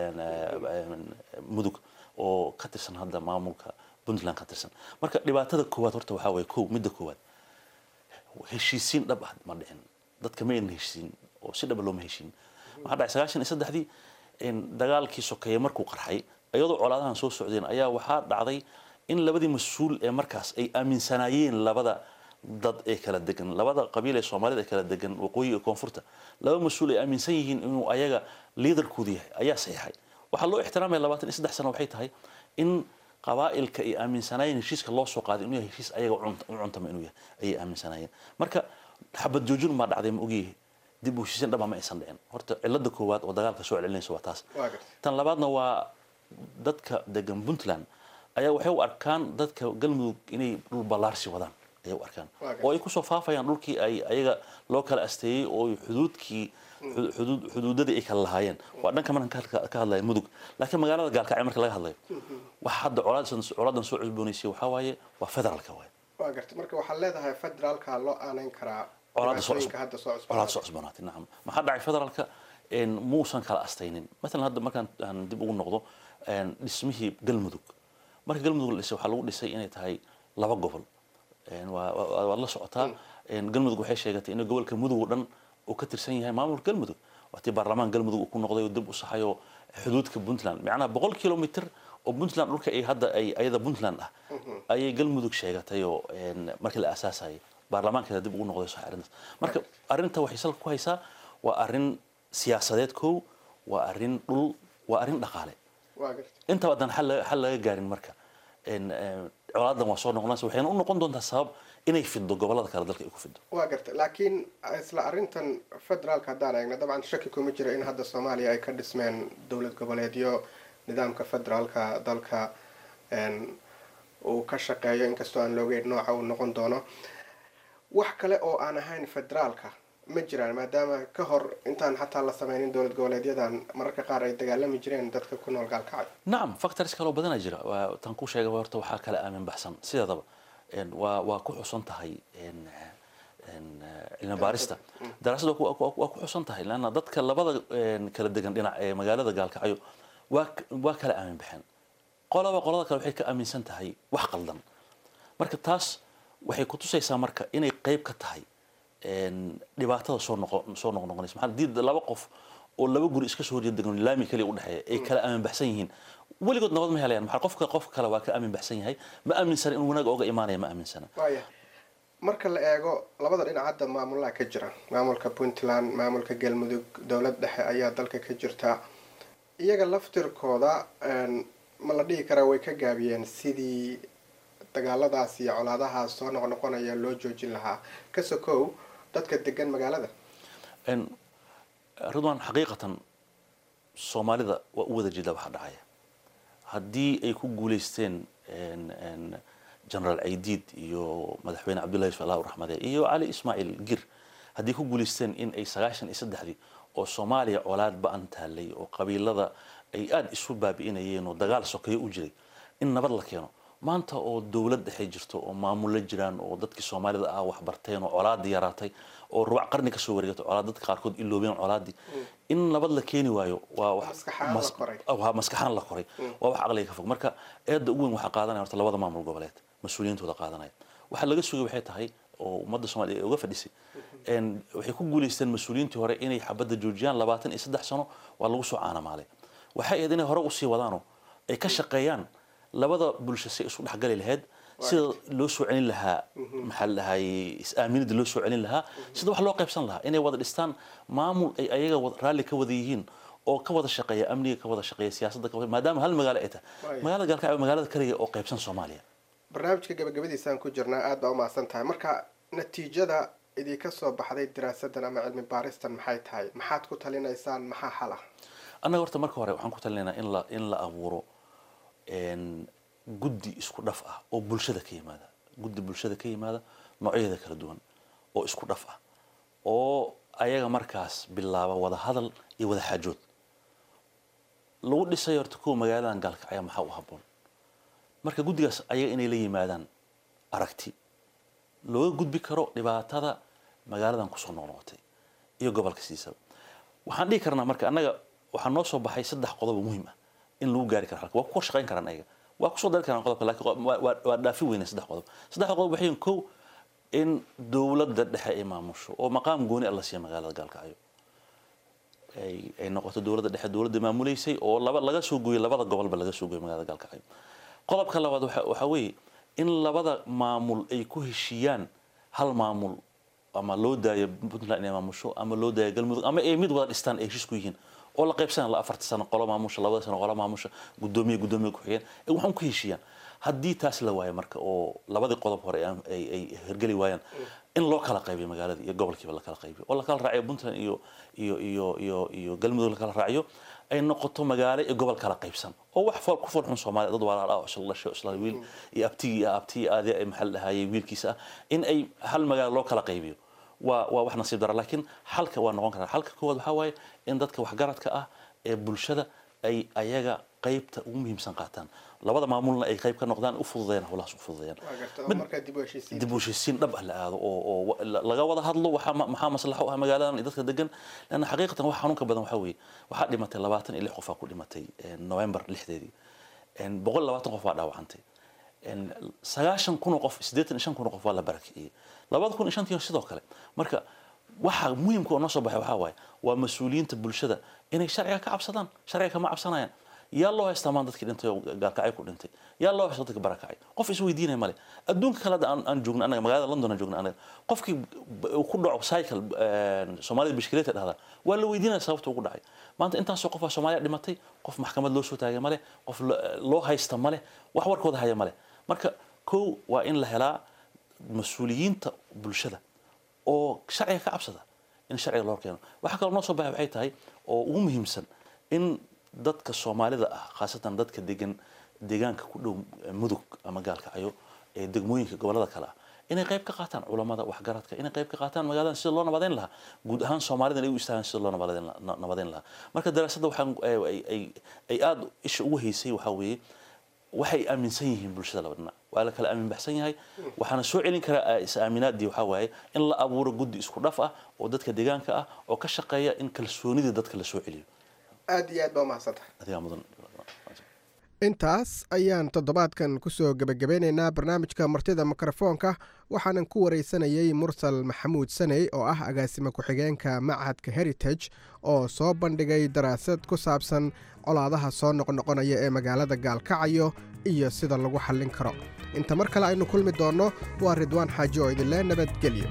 [SPEAKER 4] mudug oo ka tirsan hadda maamulka puntland ka tirsan marka dhibaatada koowaad horta waxaa waye kow midda koowaad heshiisiin dhab ah ma dhicin dadka ma aynan heshiisiin oo si dhaba looma heshiin waxaa dhacay sagaashan iyo saddexdii dagaalkii sokeeye markuu qarxay iyadoo colaadahan soo socdeen ayaa waxaa dhacday in labadii mas-uul ee markaas ay aaminsanaayeen labada dad ee kala degan labada qabiil ee soomaalida ee kala degan waqooyi iyo koonfurta laba mas-uul ay aaminsan yihiin inuu ayaga liidarkoodu yahay ayaa saxiixay waxaa loo ixtiraamaya labaatan iyo saddex sano waxay tahay in qabaa'ilka ay aaminsanaayeen heshiiska loo soo qaaday inuu yahay heshiis ayaga u cuntama inuu yahay ayay aaminsanaayeen marka xabad joojin baa dhacday ma ogyahay dib u heshiisin dhaba ma aysan dhicin horta cilada koowaad oo dagaalka soo celinaysa waa taas tan labaadna waa dadka degan puntland ayaa waxay u arkaan dadka galmudug inay dhul ballaarsi wadaan ayay u arkaan oo ay kusoo faafayaan dhulkii ay ayaga loo kala asteeyey oo xuduudkii xuduudadii ay kala lahaayeen waa dhanka markan ka hadlaya mudug laakiin magaalada gaalkacyo marka laga hadlayo waxa hadda colaadan soo cusboonaysay waxaa waaye waa federaalka waay
[SPEAKER 12] waa garta marka waxaad leedahay federaalka loo aanayn karaa
[SPEAKER 4] colaada soo cusboonaatay nacam maxaa dhacay federaalka muusan kala astaynin maalan hadda markaan aan dib ugu noqdo dhismihii galmudug marka galmudug la dhisay waxaa lagu dhisay inay tahay laba gobol waad la socotaa galmudug waxay sheegatay in gobolka mudug oo dhan uu ka tirsan yahay maamulka galmudug waatii baarlamaan galmudug uu ku noqday oo dib u saxayo xuduudka puntland macnaha boqol kilomitr oo puntland dhulka ay hadda ay ayada puntland ah ayay galmudug sheegatay oo markii la aasaasayay baarlamaankeeda dib ugu noqday sax arrintaas marka arrinta waxay salka ku haysaa waa arrin siyaasadeed kow waa arrin dhul waa arrin dhaqaale intaba haddaan xal laga gaarin marka colaadan waa soo noqonaysa waxayna u noqon doontaa sabab inay fido gobolada kale dalka ay ku fido
[SPEAKER 12] waa garta laakiin isla arrintan federaalka haddaan eegna dabcan shaki kuma jira in hadda soomaaliya ay ka dhismeen dowlad goboleedyo nidaamka federaalka dalka uu ka shaqeeyo inkastoo aan loogeyn nooca uu noqon doono wax kale oo aan ahayn federaalka ma jiraan maadaama ka hor intaan xataa la sameynin dowlad goboleedyadan mararka qaar ay dagaalami jireen dadka ku nool gaalkacay
[SPEAKER 4] nacam factors kaloo badanaa jira tan ku sheegay horta waxaa kala aamin baxsan sideedaba waa waa ku xusan tahay cilmi baarista daraasadda waa ku xusan tahay leanna dadka labada kala degan dhinac ee magaalada gaalkacyo waa waa kala aamin baxeen qolaba qolada kale waxay ka aaminsan tahay wax qaldan marka taas waxay kutusaysaa marka inay qeyb ka tahay dhibaatada soo noqo soo noqnoqonaysa maxaa hadii laba qof oo laba guri iska soo horjeeda degan laami kaliya u dhexeeya ay kala aamin baxsan yihiin weligood nabad ma helayaan maxaa qofka qofka kale waa ka aamin baxsan yahay ma aaminsana in wanaag ooga imaanaya ma aaminsana
[SPEAKER 12] waaya marka la eego labada dhinac hadda maamulaha ka jira maamulka puntland maamulka galmudug dowlad dhexe ayaa dalka ka jirta iyaga laftirkooda ma la dhihi karaa way ka gaabiyeen sidii dagaaladaas iyo colaadahaas soo noqnoqonaya loo joojin lahaa ka sokow dadka degan magaalada
[SPEAKER 4] ridwan xaqiiqatan soomaalida waa u wada jeedaa waxaa dhacaya haddii ay ku guulaysteen generaal caydiid iyo madaxweyne cabdullahi yusuf allah raxmade iyo cali ismaaciil gir haddii ku guulaysteen in ay sagaashan iyo saddexdii oo soomaaliya colaad ba-an taalay oo qabiilada ay aada isu baabi'inayeen oo dagaal sokeeyo u jiray in nabad la keeno maanta oo dowlad dhexe jirto oo maamulla jiraan oo dadkii soomaalida ah wax barteen oo colaadii yaraatay oo rubac qarni kasoo wareegatay colaad dadka qaarkood iloobeen colaadii in nabad la keeni waayo waa wax maskaxaan la koray waa wax aqliga ka fog marka eedda ugu weyn waxaa qaadanaya horta labada maamul goboleed mas-uuliyiintooda qaadanaya waxaa laga sugay waxay tahay oo ummadda soomaliya ay uga fadhisay waxay ku guulaysteen mas-uuliyiintii hore inay xabadda joojiyaan labaatan iyo saddex sano waa lagu soo caanamaalay waxay ahayd inay hore usii wadaano ay ka shaqeeyaan labada bulsho si isu dhexgali lahayd sida loo soo celin lahaa maxaa la dhahay is-aaminida loo soo celin lahaa sida wax loo qaybsan lahaa inay wada dhistaan maamul ay ayaga raalli ka wada yihiin oo ka wada shaqeeya amniga ka wada shaqeeya siyaasadda ka wada maadaama hal magaalo ay tahay magaalada gaalkacyo magaalada kaliya oo qaybsan soomaaliya
[SPEAKER 12] barnaamijka gabagabadiisaan ku jirnaa aad baa umahadsan tahay marka natiijada idinka soo baxday daraasadan ama cilmi baaristan maxay tahay maxaad ku talinaysaan maxaa xal ah
[SPEAKER 4] annaga horta marka hore waxaan ku talinaynaa in la in la abuuro guddi isku dhaf ah oo bulshada ka yimaada guddi bulshada ka yimaada noocyadeeda kala duwan oo isku dhaf ah oo ayaga markaas bilaaba wada hadal iyo wada xaajood lagu dhisay horta kuwa magaaladan gaalkacya maxaa u habboon marka guddigaas ayaga inay la yimaadaan aragti looga gudbi karo dhibaatada magaaladan kusoo noqnoqotay iyo gobolka siisaba waxaan dhihi karnaa marka annaga waxaa noo soo baxay saddex qodob oo muhiim ah in lagu gaari karo halka waa ku shaqayn karaan ayaga waa kusoo dari karaan qodobka laakiin waa- waa waa dhaafi weyne saddex qodob saddex qodob waxay yihiin kow in dowladda dhexe ay maamusho oo maqaam gooni ah la siiya magaalada gaalkacyo ay ay noqoto dowladda dhexe dowladda maamuleysay oo laba laga soo gooyey labada gobolba laga soo gooyey magaalada gaalkacyo qodobka labaad waxa waxa weeye in labada maamul ay ku heshiiyaan hal maamul ama loo daayo puntland inay maamusho ama loo daayo galmudug ama ay mid wada dhistaan ay heshiis ku yihiin oo la qaybsanaya la afarta sano qolo maamusha labada sano qolo maamusha gudoomiye gudoomiye ku-xigeen ay waxaan ku heshiiyaan haddii taas la waayo marka oo labadii qodob hore ay ay ay hirgeli waayaan in loo kala qaybiyo magaalada iyo gobolkiiba la kala qaybiyo oo la kala raaciyo puntland iyo iyo iyo iyo iyo galmudug la kala raaciyo ay noqoto magaalo iyo gobol kala qaybsan oo wax fool ku fool xun soomaaliya dad walaal ah oo isla dhashay oo isla wiil iyo abtigii iyo abtigii aadi ay maxal dhahayay wiilkiisa ah in ay hal magaalo loo kala qaybiyo waa waa wax nasiib dara laakiin xalka waa noqon karaa xalka koowaad waxaa waaye in dadka waxgaradka ah ee bulshada ay ayaga qaybta ugu muhiimsan qaataan labada maamulna ay qayb ka noqdaan u fududeeyaan howlahaas u fududeeyaan
[SPEAKER 12] waa garta oo
[SPEAKER 4] Mid-
[SPEAKER 12] markaa dib u heshiisiin
[SPEAKER 4] dib u heshiisiin dhab ah la aado oo oo wa- la- laga wada hadlo waxaa ma- maxaa maslaxo u ah magaaladan iyo dadka degan lanna xaqiiqatan wax xanuunka badan waxaa weeye waxaa dhimatay labaatan iyo lix qof aa ku dhimatay eh, november lixdeedii En boqol iyo labaatan qof waa dhaawacantay En sagaashan kun oo qof siddeetan iyo shan kun oo qof waa la barakiciyey labada kun iyo shantii sidoo kale marka waxa muhiimka oo noo soo baxay waxaa waaye waa mas-uuliyiinta bulshada inay sharciga ka cabsadaan sharciga kama cabsanayaan yaa loo haystaa maan dadkii dhintay oo gaalkacay ku dhintay yaa loo haysta dadka barakacay qof isweydiinaya male adduunka kale hadda aan aan joogno anaga magaalada london aan joogno anaga qofkii b- uu ku dhaco cycle een, soomaalida bishkileeta dhahdaa waa la weydiinaya sababta ugu dhacay maanta intaasoo qof aa soomaaliya dhimatay qof maxkamad loo soo taagay male qof lo- loo haysta male wax warkooda haya male marka kow waa in la helaa mas-uuliyiinta bulshada oo sharciga ka cabsada in sharciga loo keeno waxaa kaloo noo soo baxay waxay tahay oo ugu muhiimsan in dadka soomaalida ah khaasatan dadka degan deegaanka ku dhow eh, mudug ama gaalkacyo ee degmooyinka gobolada kale ah inay qayb ka qaataan culamada waxgaradka inay qayb ka qaataan magaaladan sida loo nabadeyn lahaa guud ahaan soomaalidan ay u istaagaan sida loo nabadeyn la- na- nabadeyn lahaa marka daraasadda waxaan ay ay- ay ay aada isha ugu haysay waxaa weeye waxay aaminsan yihiin bulshada laba dhinac waa la kala aamin baxsan yahay waxaana soo celin karaa is aaminaadii waxaa waaye in la abuuro guddi isku dhaf ah oo dadka deegaanka ah oo ka shaqeeya in kalsoonidii dadka la soo celiyo
[SPEAKER 12] aada iyo aad baa umahadsantahay
[SPEAKER 4] adigaa mudan
[SPEAKER 11] intaas ayaan toddobaadkan kusoo gebagabeynaynaa barnaamijka martida mikrofoonka waxaanan ku wareysanayey mursal maxamuud saney oo ah agaasime ku-xigeenka machadka heritage oo soo bandhigay daraasad ku saabsan colaadaha soo noqnoqonaya ee magaalada gaalkacayo iyo sida lagu xallin karo inta mar kale aynu kulmi doonno waa ridwaan xaaji oo idinle nabadgelyo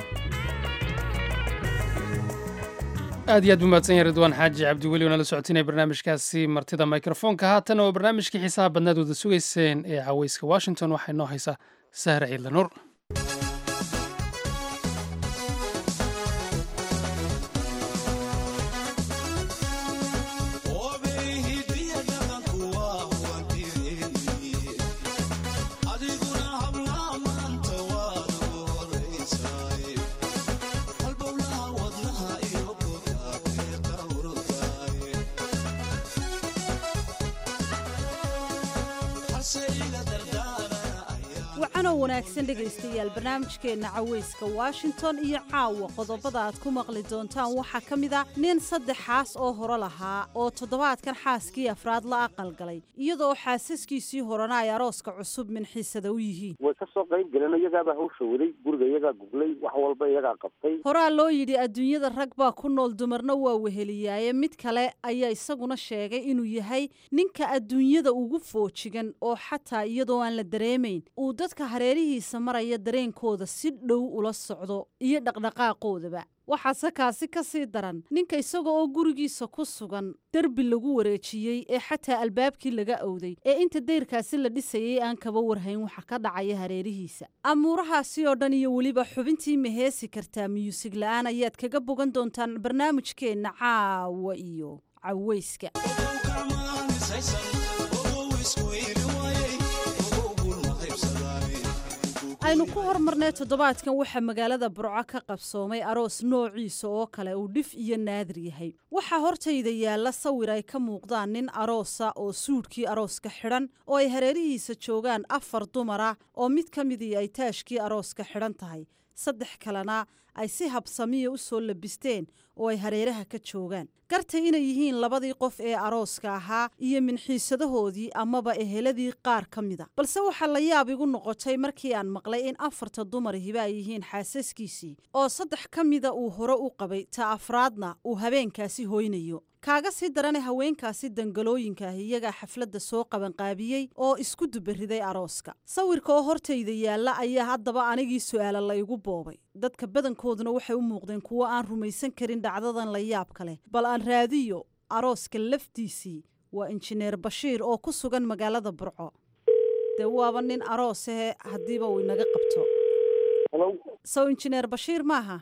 [SPEAKER 1] aad iyo aad buu mahadsan yahay ridwaan xaaji cabdiweli oo nala socotinaya barnaamijkaasi martida mikrofoonka haatan oo barnaamijkii xiisaha badnaad wada sugayseen ee caweyska washington waxay noo haysaa sahra ciidla nuur
[SPEAKER 13] wacanoo wanaagsan dhegaystayaal barnaamijkeenna caweyska washington iyo caawa qodobada aad ku maqli doontaan waxaa ka mid a nin saddexaas oo hore lahaa oo toddobaadkan xaaskii afraad la aqalgalay iyadoo xaasaskiisii horena ay arooska cusub minxiisada u yihiin
[SPEAKER 14] way ka soo qayb galeen iyagaabaa hawsha waday guriga iyagaa guglay wax walba iyagaa qabtay
[SPEAKER 13] horaa loo yidhi adduunyada rag baa ku nool dumarna waa weheliyaaye mid kale ayaa isaguna sheegay inuu yahay ninka adduunyada ugu foojigan oo xataa iyadoo aan la dareemayn uu dadka hareerihiisa maraya dareenkooda si dhow ula socdo iyo dhaqdhaqaaqoodaba waxaase kaasi ka sii daran ninka isaga oo gurigiisa ku sugan derbi lagu wareejiyey ee xataa albaabkii laga owday ee inta dayrkaasi la dhisayay aan kaba warhayn waxa ka dhacaya hareerihiisa amuurahaasi oo dhan iyo weliba xubintii maheesi kartaa miyuusig la'aan ayaad kaga bogan doontaan barnaamijkeenna caawa iyo caweyska aynu ku hormarnay toddobaadkan waxaa magaalada burco ka qabsoomay aroos noociisa oo kale uu dhif iyo naadir yahay waxaa hortayda yaalla sawir ay ka muuqdaan nin aroosa oo suudhkii arooska xidhan oo ay hareerihiisa joogaan afar dumara oo mid ka midii ay taashkii arooska xidhan tahay saddex kalena ay si habsamiya u soo labisteen oo ay hareeraha ka joogaan gartay inay yihiin labadii qof ee arooska ahaa iyo minxiisadahoodii amaba eheladii qaar ka mida balse waxaa la yaab igu noqotay markii aan maqlay in afarta dumar hiba ay yihiin xaasaskiisii oo saddex ka mida uu hore u qabay ta afraadna uu habeenkaasi hoynayo kaaga sii darane haweenkaasi dangalooyinkaah iyagaa xafladda soo qabanqaabiyey oo isku dubariday arooska sawirka oo hortayda yaalla ayaa haddaba anigii su'aala la igu boobay dadka badankooduna waxay u muuqdeen kuwo aan rumaysan karin dhacdadan la yaabka leh bal aan raadiyo arooska laftiisii waa injineer bashiir oo ku sugan magaalada burco dee waaba nin aroosahe haddiiba uu inaga qabto sow injineer bashiir maaha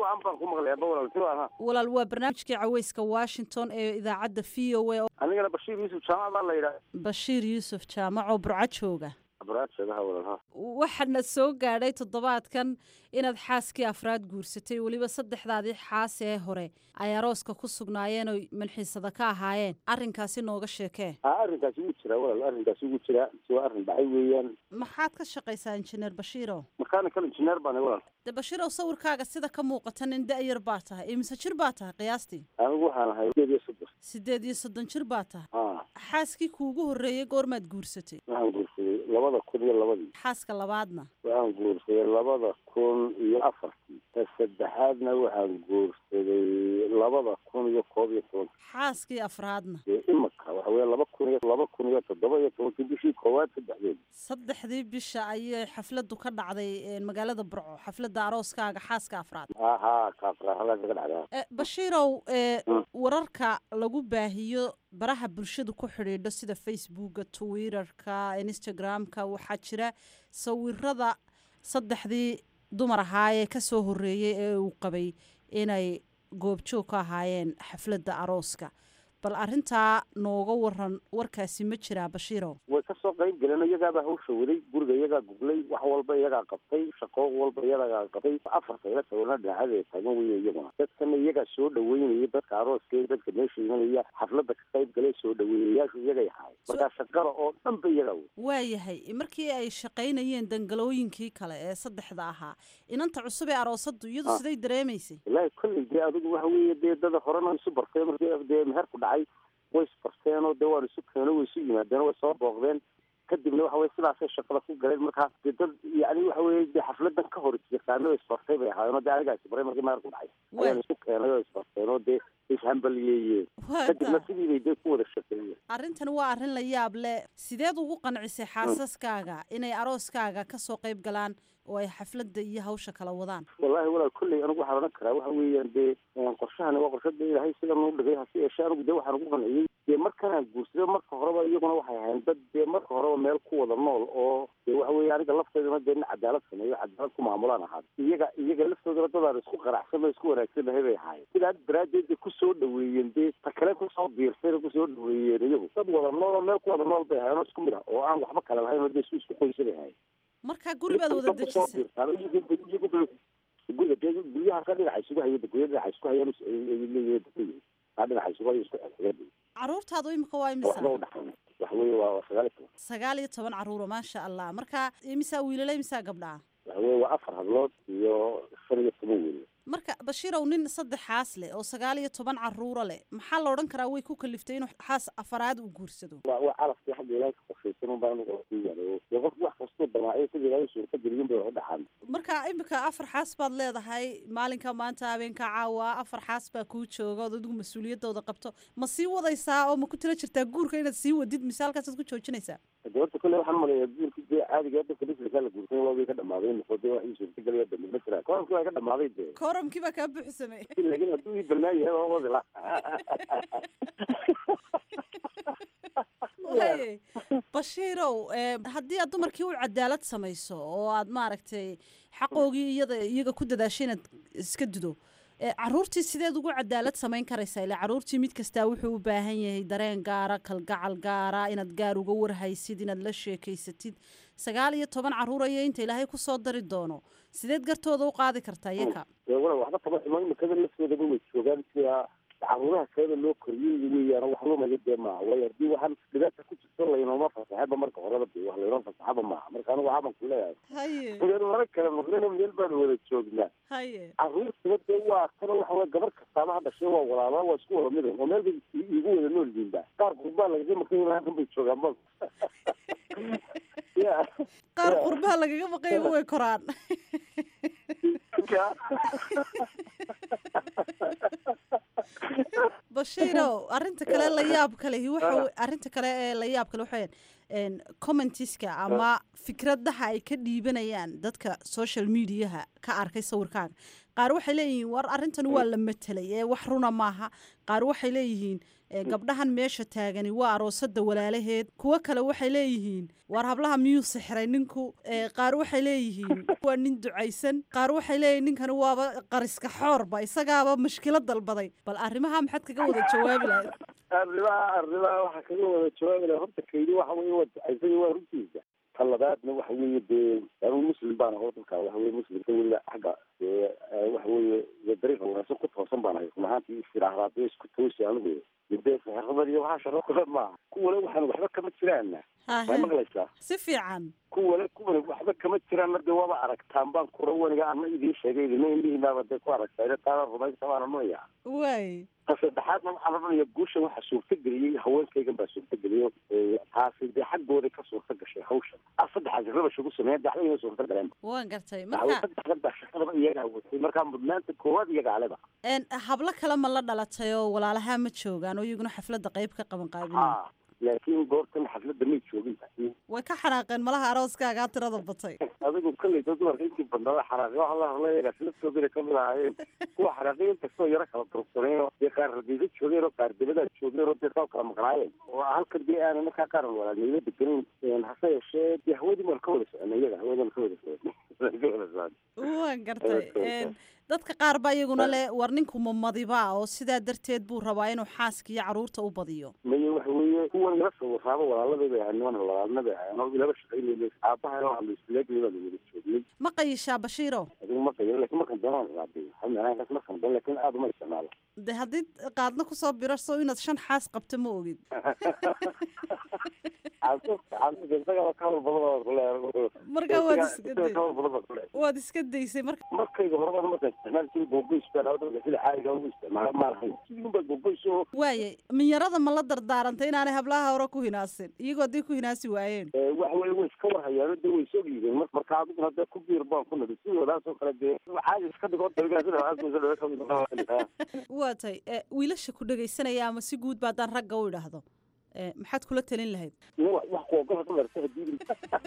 [SPEAKER 13] walaal waa barnaamijkii caweyska washington ee idaacadda v o a
[SPEAKER 14] anigana bashiir yuusuf jaamac baa la yidhaha
[SPEAKER 13] bashiir yuusuf jaamac oo burco jooga
[SPEAKER 14] abaraadshadaha walaalha
[SPEAKER 13] waxaana soo gaadhay toddobaadkan inaad xaaskii afraad guursatay weliba saddexdaadii xaas ee hore ay arooska ku sugnaayeen oo manxiisada ka ahaayeen arrinkaasi nooga sheekee
[SPEAKER 14] a arrinkaasi wuu jiraa walaal arrinkaasi wuu jiraa si waa arrin dhacay weeyaan
[SPEAKER 13] maxaad ka shaqaysaa injineer bashiiro
[SPEAKER 14] mechanical engineer baan walaal
[SPEAKER 13] de bashiirow sawirkaaga sida ka muuqata nin da-yar baa tahay imise jir baa tahay qiyaastii
[SPEAKER 14] anigu waxaan ahay sideed iyo soddon
[SPEAKER 13] sideed iyo soddon jir baa tahay
[SPEAKER 14] a
[SPEAKER 13] xaaskii kuugu horreeyey goormaad guursatay
[SPEAKER 14] waxaan guursaday labada kun iyo labadii
[SPEAKER 13] xaaska labaadna
[SPEAKER 14] waxaan guursaday labada kun iyo afartii ta saddexaadna waxaan guursaday labada kun iyo koob iyo toban
[SPEAKER 13] xaaskii afraadna
[SPEAKER 14] dee imika waxa weeye laba kun iyo laba kun iyo toddoba iyo tobankii bishii koowaad saddexdeed
[SPEAKER 13] saddexdii bisha ayay xafladdu ka dhacday magaalada burco xafladda arooskaaga xaaska afraad
[SPEAKER 14] aha kaafraxada kaga dhacdaa
[SPEAKER 13] bashiirow wararka lagu baahiyo baraha bulshadu ku xidhiidho sida facebooka twitterka instagramka waxaa jira sawirada saddexdii dumar ahaa ee ka soo horreeyey ee uu qabay inay goobjoog ka ahaayeen xafladda arooska bal arrintaa nooga waran warkaasi ma jiraa bashiirow
[SPEAKER 14] way kasoo qayb galeen iyagaabaa hawsha waday guriga iyagaa guglay wax walba iyagaa qabtay shaqo walba iyagaa qabtay afarta ila sawirna dhinaacada taagan weye iyaguna dadkana iyagaa soo dhaweynayay dadka arooska dadka meesha imanaya xafladda ka qayb galay soo dhaweeyayaashu iyagay ahaay markaa shaqada oo dhan ba iyagaa wey
[SPEAKER 13] waayahay markii ay shaqaynayeen dangalooyinkii kale ee saddexda ahaa inanta cusub ee aroosaddu iyadu siday dareemaysay
[SPEAKER 14] wallaahi kolley dee adigu waxa weeye dee dada horena isu bartay markii dee meherku dhacay way isbarteenoo dee waan isu keeno way isu yimaadeen way soo booqdeen kadibna waxa weye sidaasay shaqada ku galeen markaa dee dad yani waxa weye dee xafladan ka hor yaqaano isbartay bay ahaayeen oo dee anigaa isbaray markii meherku dhacay ayaan isu keenay oo isbarteen oo dee ishambaliyeeyeen kadibna sidii bay dee ku wada shaqeeyeen
[SPEAKER 13] arrintan waa arrin la yaab leh sideed ugu qancisay xaasaskaaga inay arooskaaga ka soo qayb galaan oo ay xafladda iyo hawsha kala wadaan
[SPEAKER 14] wallahi walaal kolley anigu waxaan odhan karaa waxa weeyaan dee qorshahani waa qorshada ilaahay sidan u dhigay hase yeeshee anigu dee waxaan ugu qanciyey dee markanaan guursaday marka horeba iyaguna waxay ahayn dad dee marka horeba meel ku wada nool oo dee waxa weeye aniga lafteedana dee nin cadaalad sameeyo cadaalad ku maamulaan ahaa iyaga iyaga laftoodana dadaan isku qanacsan oo isku wanaagsanahay bay ahaayeen sidaa daraaddeed bay kusoo dhaweeyeen dee ta kale kusoo biirsayna kusoo dhaweeyeen iyagu dad wada nool oo meel ku wada nool bay ahaayeen oo isku mid ah oo aan waxba kale lahayn oo dee isku isku qoysa bay ahaayeen
[SPEAKER 13] marka guri baad wada dejisay
[SPEAKER 14] guriga dee guryaha ka dhinaca isugu haya gurya dhinaca isku hayaan leeyihiin kaa dhinaca isugu haya isku xigeen
[SPEAKER 13] caruurtaadu imika waa imisa
[SPEAKER 14] waxba u dhaxayn waxa weeye waa sagaal iyo toban
[SPEAKER 13] sagaal iyo toban caruuro maasha allah marka imisaa wiilala imisaa gabdhaa
[SPEAKER 14] waxa weeye waa afar hablood iyo shan iyo toban wiil
[SPEAKER 13] marka bashiirow nin saddexaas leh oo sagaal iyo toban caruuro leh maxaa la odhan karaa way ku kaliftay inuu xaas afaraad uu guursado
[SPEAKER 14] waa waa calafkii xagga ilaahay ka qorshaysan un baan ku yaalo dee qof wax kastuu damaaciyo sida ilaahay suurta geliyun bay wax u dhaxaan
[SPEAKER 13] marka imika afar xaas baad leedahay maalinka maanta habeenka caawa afar xaas baa kuu jooga ood adigu mas-uuliyadooda qabto ma sii wadaysaa oo ma ku tila jirtaa guurka inaad sii wadid mise halkaasaad ku joojinaysaa
[SPEAKER 14] de horta kolle waxaan maleeyaa guurka dee caadiga dadka dhisirkaa la guursan waa way ka dhamaaday noqo dee wax ii suurta gelaya dambe ma jiraan korankii waa ka dhamaaday dee
[SPEAKER 13] koramkii baa kaa buuxsamay
[SPEAKER 14] laakiin hadduu ii banaan yahay waa wadi la
[SPEAKER 13] waye bashiirow haddii aad dumarkii u cadaalad samayso oo aad maaragtay xaqoogii iyada iyaga ku dadaashay inaad iska dudo caruurtii sideed ugu cadaalad samayn karaysaa ilaa caruurtii mid kastaa wuxuu u baahan yahay dareen gaara kalgacal gaara inaad gaar uga warhaysid inaad la sheekaysatid sagaal iyo toban caruuraya inta ilaahay kusoo dari doono sideed gartooda u qaadi kartaa iyaka
[SPEAKER 14] wala waxba kama xumo imikada laftoodaba way joogaan sida caruuraha kaleba loo koriyey weeyaan wax lumaya dee maaha waayo haddii waxaan dhibaata ku jirto laynooma fasaxaba marka horeba de wax laynoo fasaxaba maaha marka anigu waxaaban ku leeyahay
[SPEAKER 13] haye
[SPEAKER 14] meel mara kale maqlina meel baan wada joognaa
[SPEAKER 13] haye
[SPEAKER 14] caruurtaba dee waa kana waxa weye gabar kastaaba ha dhashay waa walaala waa isku wada midan oo meel bay i- igu wada nool yihiin ba qaar qurbaa lagaga maqan yahay halkan bay joogaan ba ya
[SPEAKER 13] qaar qurbaha lagaga maqayba way koraan bashiirow arrinta kale la yaab kalehi waxa we- arrinta kale ee la yaab kale waxa weeyaan commentiska ama fikradaha ay ka dhiibanayaan dadka social mediaha ka arkay sawirkaaga qaar waxay leeyihiin war arrintan waa la matelay ee wax runa maaha qaar waxay leeyihiin ee, gabdhahan meesha taagani waa aroosada walaalaheed kuwo kale waxay leeyihiin war hablaha miyuu sixray ninku ee, qaar waxay leeyihiin waa nin ducaysan qaar waxay leeyihiin ninkani waaba qariska xoorba isagaaba mashkilad dalbaday bal arrimaha maxaad kaga wada jawaabi lahayd
[SPEAKER 14] arrimaha arrimaha waxaa kaga wada jawaabi laha horta kaydi waxa weye waa ducaysay waa runtiisa ta labaadna waxa weeye dee anigu muslim baan aho dalka waxa weye muslimka weliba xagga dee eh, waxa weeye dee dariiqa wanaagsan ku toosan baan ahay run ahaantii istiraahdaa dee isku toosi anigu dee saxirabad iyo waxaa sharo kale maaha kuwale waxaan waxba kama jiraana
[SPEAKER 13] Hahe.
[SPEAKER 14] waa maqlaysaa
[SPEAKER 13] si fiican
[SPEAKER 14] kuwale kuwale waxba kama jiraanna dee waaba aragtaan baan kura waniga ana idiin sheegay idina indhihiinaaba dee ku aragtaa taana rumaysa baana nooyaa
[SPEAKER 13] waay
[SPEAKER 14] ta saddexaadna waxaa la odhanaya guushan waxaa suurtageliyey haweenkaygan baa suurtageliyo ee, taasi dee xaggooda ka suurta gashay hawshan a saddexaasi rabash ugu sameeya daxdayna suurta galeen
[SPEAKER 13] waan gartay
[SPEAKER 14] daxwo
[SPEAKER 13] marka
[SPEAKER 14] saddexdan baa shaqadaba iyagaa watay markaa mudnaanta koowaad iyaga aleba
[SPEAKER 13] een, hablo kale ma la dhalatay oo walaalaha ma joogaan oo iyaguna xafladda qayb ka qaban qaabinaya
[SPEAKER 14] ha laakiin goortan xafladda may joogin
[SPEAKER 13] way ka xanaaqeen malaha arooskaagaa tirada batay
[SPEAKER 14] adigu kolleyta dumarka intii badnaa xanaaqi waxa la hadlay iyagaa silastoodina kamid ahaayeen kuwa xanaaqi inkastoo yaro kala durugsaneen oo dee qaar rabiisa joogeen oo qaar debadaa joogeen oo dee saa kala maqnaayeen oo halkan dee aanan markaa qaar walaalnimo degenayn hase yeeshee dee hawadii maan ka wada soconay iyaga hawadii maan ka wada soconay ka wada soconay
[SPEAKER 13] waan gartay een, dadka qaar baa iyaguna le war ninku mamadiba oo sidaa darteed buu rabaa inuu xaaska iyo caruurta u badiyo
[SPEAKER 14] maye waxa weeye kuwan ila sawiraaba walaaladii bay ahayd niman walaalna bay ahayd anoo ilaba shaqaynayna aabbaha waa la islaagay baa la wada joognay
[SPEAKER 13] ma qayishaa bashiiro
[SPEAKER 14] adigu ma qayo laakiin markan doonaan ilaadiyo xamnaankaas markan doon laakiin aad uma isticmaalo
[SPEAKER 13] de haddii qaadna kusoo birarso inaad shan xaas qabto ma ogid Marka waad iska day- waad iska daysay marka
[SPEAKER 14] markayga horeba markaan isticmaal jiray googoys baan awdhan sida caadiga ugu isticmaala ma lahayn sidii baa googoys oo
[SPEAKER 13] waaye minyarada ma la dardaarantay inaanay hablaha hore ku hinaasin iyagoo haddii ku hinaasi waayeen
[SPEAKER 14] ee, waxa weye way iska warhayaano dee way soo dhiibeen mar- marka adiguna dee ku biir baan ku nadi sidoodaas oo kale dee caadi iska dhigo dabigaa sida waxaasoo dhawe kamid
[SPEAKER 13] waa tay e, wiilasha ku dhegaysanaya ama si guud ba haddaan ragga u idhaahdo e, maxaad kula talin lahayd
[SPEAKER 14] wax kuogola dumarta hadii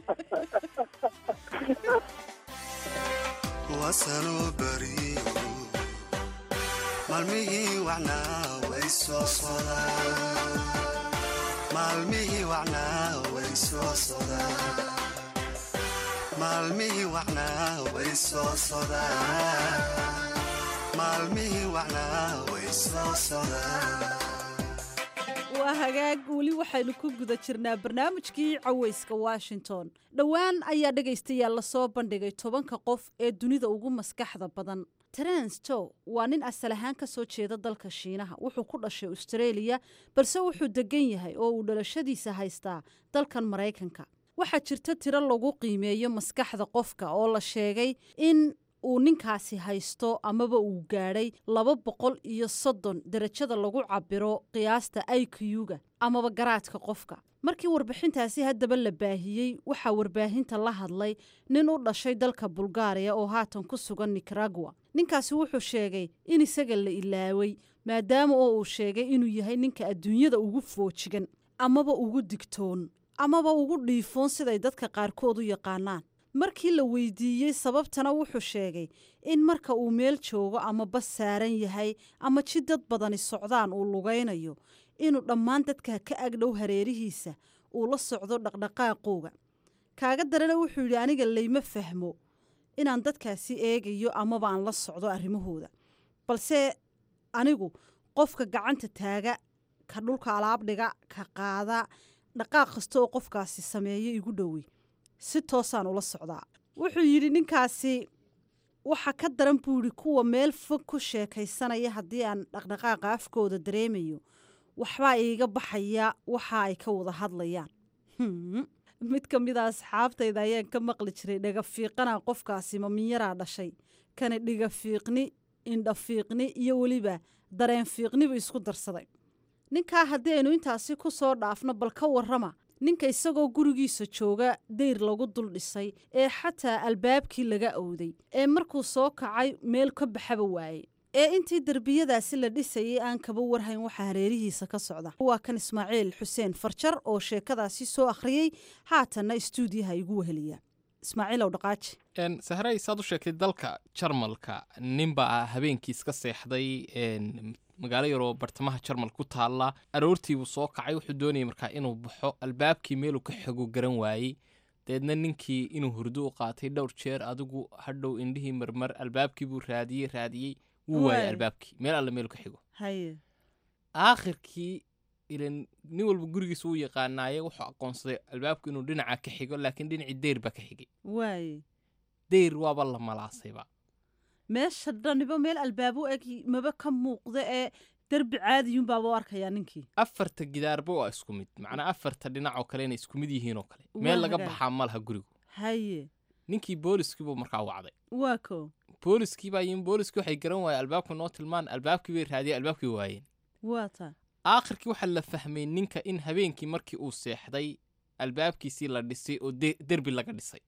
[SPEAKER 15] wasanoo bariyo maalmihii wacnaa way soo sodaan maalmihii wacnaa way soo sodaan maalmihii wacnaa way soo sodaan maalmihii wacnaa way soo sodaan
[SPEAKER 13] waa hagaag weli waxaynu ku guda jirnaa barnaamijkii cawayska washington dhowaan ayaa dhegaystayaal lasoo bandhigay tobanka qof ee dunida ugu maskaxda badan terence tow waa nin asal ahaan ka soo jeeda dalka shiinaha wuxuu ku dhashay australia balse wuxuu degan yahay oo uu dhalashadiisa haystaa dalkan maraykanka waxaa jirta tiro lagu qiimeeyo maskaxda qofka oo la sheegay in uu ninkaasi haysto amaba uu gaadhay laba boqol iyo soddon derajada lagu cabiro qiyaasta iq-ga amaba garaadka qofka markii warbixintaasi haddaba la baahiyey waxaa warbaahinta la hadlay nin u dhashay dalka bulgaariya oo haatan ku sugan nicaragua ninkaasi wuxuu sheegay in isaga la ilaaway maadaama oo uu sheegay inuu yahay ninka adduunyada ugu foojigan amaba ugu digtoon amaba ugu dhiifoon siday dadka qaarkood u yaqaanaan markii la weydiiyey sababtana wuxuu sheegay in marka uu meel joogo ama bas saaran yahay ama ji dad badani socdaan uu lugaynayo inuu dhammaan dadka ka agdhow hareerihiisa uu la socdo dhaqdhaqaaqooga kaaga darana wuxuu yidhi aniga layma fahmo inaan dadkaasi eegayo amaba aan la socdo arrimahooda balse anigu qofka gacanta taaga ka dhulka alaab dhiga ka qaada dhaqaaq kasta oo qofkaasi sameeyo igu dhowey si toosaan ula socdaa wuxuu yidhi ninkaasi waxa ka daran buu yidhi kuwa meel fog ku sheekaysanaya haddii aan dhaqdhaqaaqa afkooda dareemayo waxbaa iiga baxaya waxa ay ka wada hadlayaan Hmm. mid ka mid a asxaabtayda ayaan ka maqli jiray dhagafiiqana qofkaasi maminyaraa dhashay kana dhigafiiqni indhafiiqni iyo weliba dareen fiiqnibu isku darsaday ninkaa haddii aynu intaasi ku soo dhaafno bal ka warrama ninka isagoo gurigiisa jooga dayr lagu dul dhisay ee xataa albaabkii laga owday ee markuu soo kacay meel ka baxaba waayey ee intii derbiyadaasi la dhisayay aan kaba warhayn waxaa hareerihiisa ka socda waa kan ismaaciil xuseen farjar oo sheekadaasi soo akhriyey haatanna istuudiyaha igu weheliya ismaaciilow dhaqaaji
[SPEAKER 16] Een, sahray saad u sheegtay dalka jarmalka ninbaa habeenkii iska seexday een, magaalo yaroo bartamaha jarmal ku taalla aroortiibuu soo kacay wuxuu doonayay markaa inuu baxo albaabkii meeluu ka xego garan waayey deedna ninkii inuu hurdo u qaatay dhowr jeer adigu hadhow indhihii marmar albaabkii buu raadiyey raadiyey wuu waayay
[SPEAKER 13] Waay.
[SPEAKER 16] albaabkii meel alle meelu ka xigo
[SPEAKER 13] haye
[SPEAKER 16] aakhirkii ilan nin walba gurigiisa uu yaqaanaaye wuxuu aqoonsaday albaabku inuu dhinaca ka xigo laakiin dhinacii deyr baa ka xigay
[SPEAKER 13] waaye
[SPEAKER 16] deyr waaba la malaasayba
[SPEAKER 13] meesha dhaniba meel albaabu eg maba ka muuqda ee derbi caadiyuunbaaba u arkayaa ninkii
[SPEAKER 16] afarta gidaarba waa isku mid macnaa afarta dhinac oo kale inay isku mid yihiin oo kale meel
[SPEAKER 13] Waa
[SPEAKER 16] laga
[SPEAKER 13] hagaag.
[SPEAKER 16] baxaa ma laha gurigu
[SPEAKER 13] haye
[SPEAKER 16] ninkii booliskiibuu markaa wacday
[SPEAKER 13] waa ko
[SPEAKER 16] booliskii baa yimin booliskii waxay garan waayeen albaabka noo tilmaan albaabkii bay raadiyeen albaabkii way waayeen
[SPEAKER 13] waa taa
[SPEAKER 16] aakhirkii waxaa la fahmay ninka in habeenkii markii uu seexday albaabkiisii la dhisay oo de- derbi laga dhisay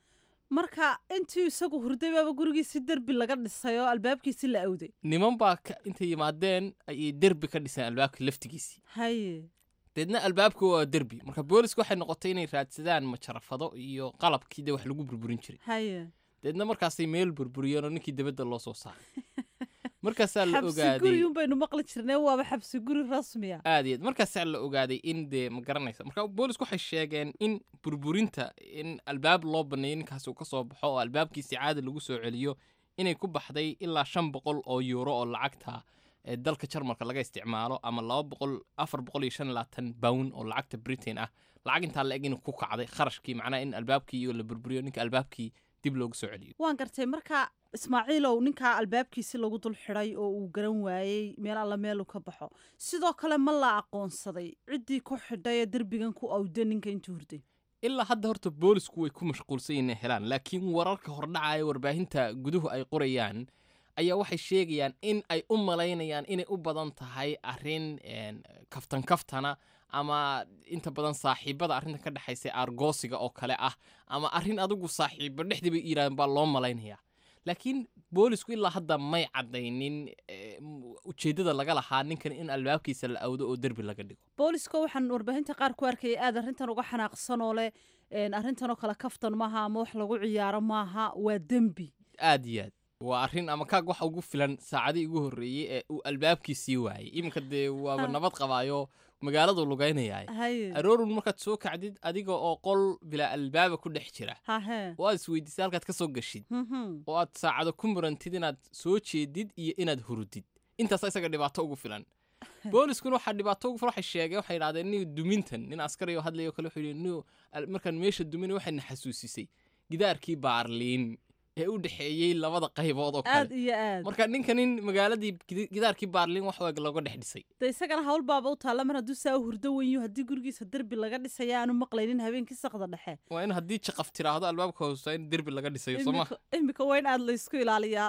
[SPEAKER 13] marka intii isagu hurday baaba gurigiisi derbi laga dhisay oo albaabkiisi la awday
[SPEAKER 16] niman baa ka- intay yimaadeen ayay derbi ka dhiseen albaabkii laftigiisii
[SPEAKER 13] haye
[SPEAKER 16] deedna albaabku waa derbi marka booliska waxay noqotay inay raadsadaan majarafado iyo qalabkii de wax lagu burburin jiray
[SPEAKER 13] haye
[SPEAKER 16] deedna markaasay meel burburiyeen oo ninkii dibadda loo soo saaray markaasaa la
[SPEAKER 13] xabsi
[SPEAKER 16] ogaaday
[SPEAKER 13] guriyuun baynu maqli jirnay waaba xabsi guri rasmiya
[SPEAKER 16] aad iyo aad markaasaa la ogaaday in dee ma garanaysa marka boolisku waxay sheegeen in burburinta in albaab loo baneeyo ninkaasi uu ka soo baxo oo albaabkiisi caadi lagu soo celiyo inay ku baxday ilaa shan boqol oo yuuro oo lacagta ee dalka jarmalka laga isticmaalo ama laba boqol afar boqol iyo shan iyo labaatan bawn oo lacagta britain ah lacag intaa la eg inuu ku kacday kharashkii macnaha in albaabkii iyo la burburiyo ninka albaabkii dib loogu soo celiyo
[SPEAKER 13] waan gartay marka ismaaciilow ninkaa albaabkiisi lagu dul xidhay oo uu garan waayey meel alla meeluu ka baxo sidoo kale ma la aqoonsaday ciddii ku xidhay ee derbigan ku awda ninka intuu hurday
[SPEAKER 16] ilaa hadda horta boolisku way ku mashquulsan yihiin inay helaan laakiin wararka hordhacaya warbaahinta guduhu ay qorayaan ayaa waxay sheegayaan in ay u malaynayaan inay u badan tahay arrin een, kaftan kaftana ama inta badan saaxiibada arrinta ka dhexaysa argoosiga oo kale ah ama arrin adigu saaxiibo dhexdii bay yidhahdeen baa loo malaynayaa laakiin boolisku ilaa hadda may caddaynin eh, m- ujeeddada laga lahaa ninkan in albaabkiisa la awdo oo derbi laga dhigo
[SPEAKER 13] booliska waxaan warbaahinta qaar ku arkayay aad arrintan uga xanaaqsan oo leh een, arrintanoo kale kaftan maaha ama wax lagu ciyaaro maaha waa dembi
[SPEAKER 16] aad iyo aad waa arrin ama kaag waxa ugu filan saacadii ugu horreeyey ee uu albaabkiisii waayey iminka dee waaba
[SPEAKER 13] Ha.
[SPEAKER 16] nabad qabaayo magaaladu lugaynayay
[SPEAKER 13] haye
[SPEAKER 16] aroorun markaad soo kacdid adiga oo qol bilaa albaaba ku dhex jira
[SPEAKER 13] hahe
[SPEAKER 16] oo aad isweydiisay halkaad ka soo gashid
[SPEAKER 13] Mhm.
[SPEAKER 16] oo aad saacado ku murantid inaad soo jeedid iyo inaad hurudid intaas isaga dhibaato ugu filan booliskuna waxaa dhibaato ugu filan waxay sheegeen waxay idhahdeen nin dumintan nin askari oo hadlayo kale wuxuu yidhi nin al- markaan meesha duminay waxayna xasuusisay gidaarkii baarliin ee u dhexeeyey labada qaybood oo
[SPEAKER 13] aad
[SPEAKER 16] kale
[SPEAKER 13] iyo aad
[SPEAKER 16] marka ninka nin magaaladii gidi- gidaarkii baarliin wax weeg looga dhex dhisay
[SPEAKER 13] de isagana hawl baaba u taalla mar hadduu saa u hurdo wenyu haddii gurigiisa derbi laga dhisaya aanu maqlaynin habeenkii saqda dhexe
[SPEAKER 16] waa in haddii jaqaf tiraahdo albaabka hoosta in derbi laga dhisayo soo ma
[SPEAKER 13] Imika- imika waa in aad laysku ilaaliyaa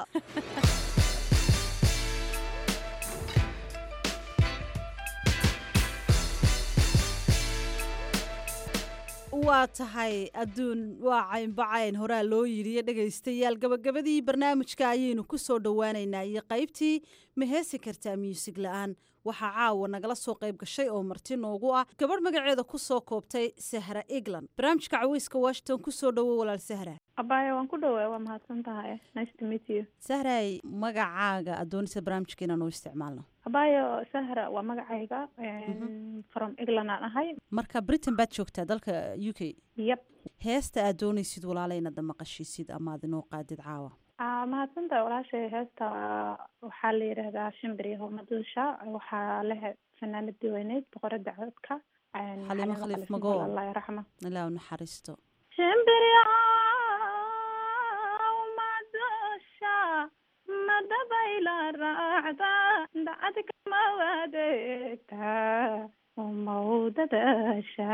[SPEAKER 13] waa tahay adduun waa caynbacayn horaa loo yidhiyo dhegaystayaal gabagabadii barnaamijka ayaynu ku soo dhowaaneynaa iyo qaybtii ma heesi kartaa muusig la-aan waxaa caawa nagala soo qayb gashay oo marti noogu ah gabadh magaceeda ku soo koobtay sahra egland barnaamijka caweyska washington ku soo dhowo walaal sahra
[SPEAKER 17] abaya waan ku dhawaa waa mahadsan tahay nice to meet you
[SPEAKER 13] sahray magacaaga adoonisa barnaamijka inaan u isticmaalno
[SPEAKER 17] abayo sahra waa magacayga from england aan ahay
[SPEAKER 13] marka britain baad joogtaa dalka u k
[SPEAKER 17] yep
[SPEAKER 13] heesta aad doonaysid walaala inaad maqashiisid ama aad inoo qaadid caawa
[SPEAKER 17] Ah, mahadsan tahay walaashay heesta waxaa la yidhaahdaa shimbiri homaduusha waxaa leh fanaanadii weyneyd boqorada codka
[SPEAKER 13] xalimo khaliif magool
[SPEAKER 17] allah raxma
[SPEAKER 13] ilaa u naxariisto
[SPEAKER 17] shimbiryaw madusha madabayla raacda dacad kama wadeegta umawdadasha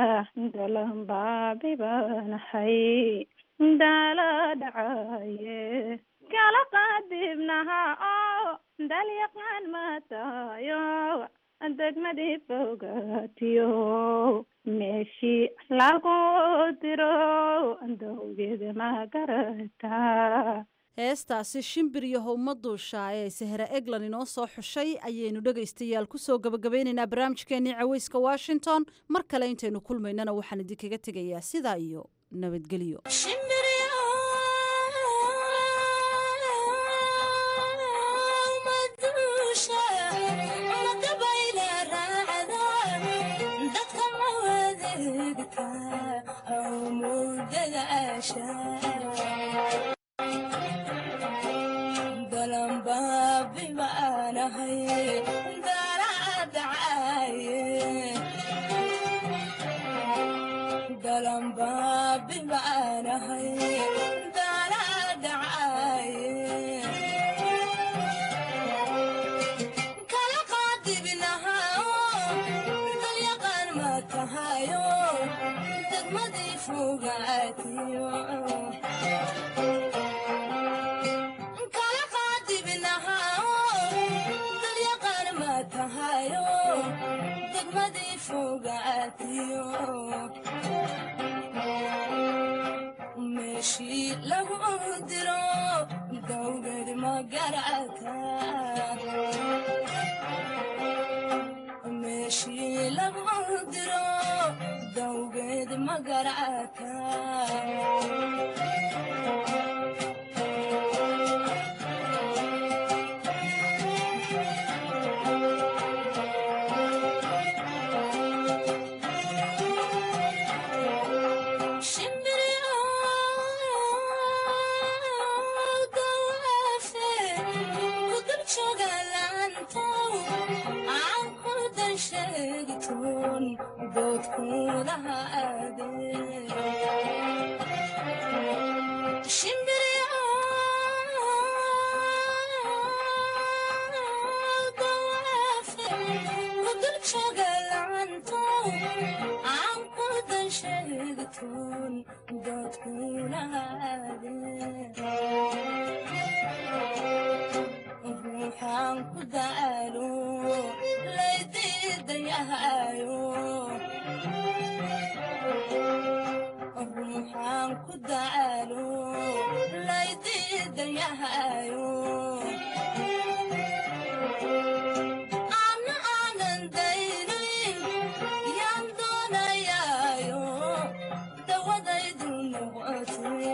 [SPEAKER 17] dalanbaabibanahay dala dhacaye kala qaadibnaha oo dalyaqaan matayo degmadii fogaatiyo meeshii lagu diro dowgeeda ma garataa
[SPEAKER 13] heestaasi shimbir iyo howma duusha ee sahra eglan inoo soo xushay ayaynu dhegaystayaal kusoo gabagabaynaynaa barnaamijkeenii caweyska washington mar kale intaynu kulmaynana waxaan idinkaga tegayaa sidaa iyo nabadgelyo
[SPEAKER 18] meeshii lagu diro dowgad magarata meeshii lagu diro dowgad magarata ruuxaan ku daalo laydiidayahayo ruuxaan ku daalo laydiidayahayo ana aanan daynayn yaan doonayaayo dawadaydu noqotee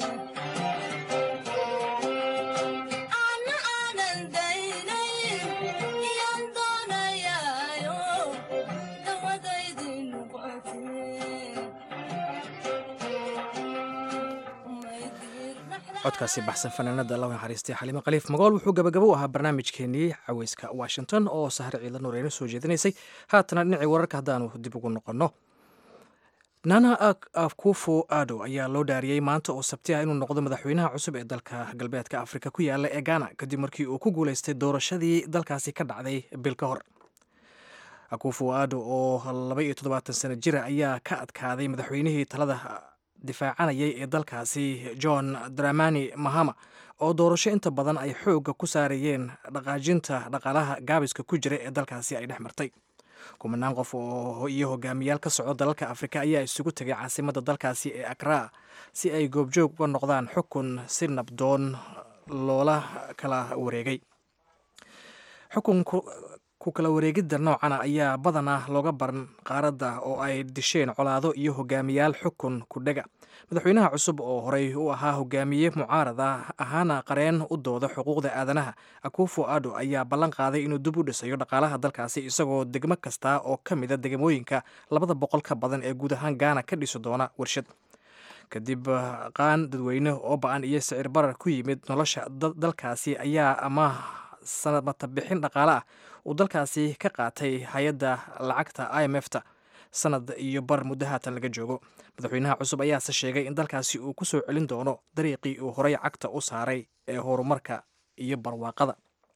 [SPEAKER 2] codkaasi baxsan fanaanada law naxariistay xaliimo khaliif magool wuxuu gabagabo u ahaa barnaamijkeenii caweyska washington oo sahre ciidla nuureyno soo jeedinaysay haatana dhinacii wararka haddaanu dib ugu noqonno nana akufo ado ayaa loo dhaariyey maanta oo sabti ah inuu noqdo madaxweynaha cusub ee dalka galbeedka afrika ku yaala ee ghana kadib markii uu ku guuleystay doorashadii dalkaasi ka dhacday bil ka hor akufo ado oo laba iyo toddobaatan sano jira ayaa ka adkaaday madaxweynihii talada difaacanayay ee dalkaasi john dramani mahama oo doorasho inta badan ay xoogga ku saarayeen dhaqaajinta dhaqaalaha gaabiska ku jira ee dalkaasi ay dhex martay kumanaan qof oo iyo hogaamiyaal ka socdo dalalka afrika ayaa isugu tegay caasimadda dalkaasi ee akraa si ay goobjoog uga noqdaan xukun si nabdoon loola kala wareegay xukunku ku kala wareegidda noocana ayaa badanaa looga baran qaaradda oo ay disheen colaado iyo hogaamiyaal xukun kudhega madaxweynaha cusub oo horey u ahaa hogaamiye mucaarad ah ahaana qareen u dooda xuquuqda aadanaha akufo ado ayaa ballan qaaday inuu dib u dhisayo dhaqaalaha dalkaasi isagoo degmo kasta oo ka mida degmooyinka labada boqol ka badan ee guud ahaan gaana ka dhisi doona warshad kadib qaan dadweyne oo ba-an iyo sicir barar ku yimid nolosha dalkaasi ayaa ama sanadmata bixin dhaqaale ah uu dalkaasi ka qaatay hay-adda lacagta i m f ta sanad iyo bar muddo haatan laga joogo madaxweynaha cusub ayaase sheegay in dalkaasi uu ku soo celin doono dariiqii uu horey cagta u saaray ee horumarka iyo barwaaqada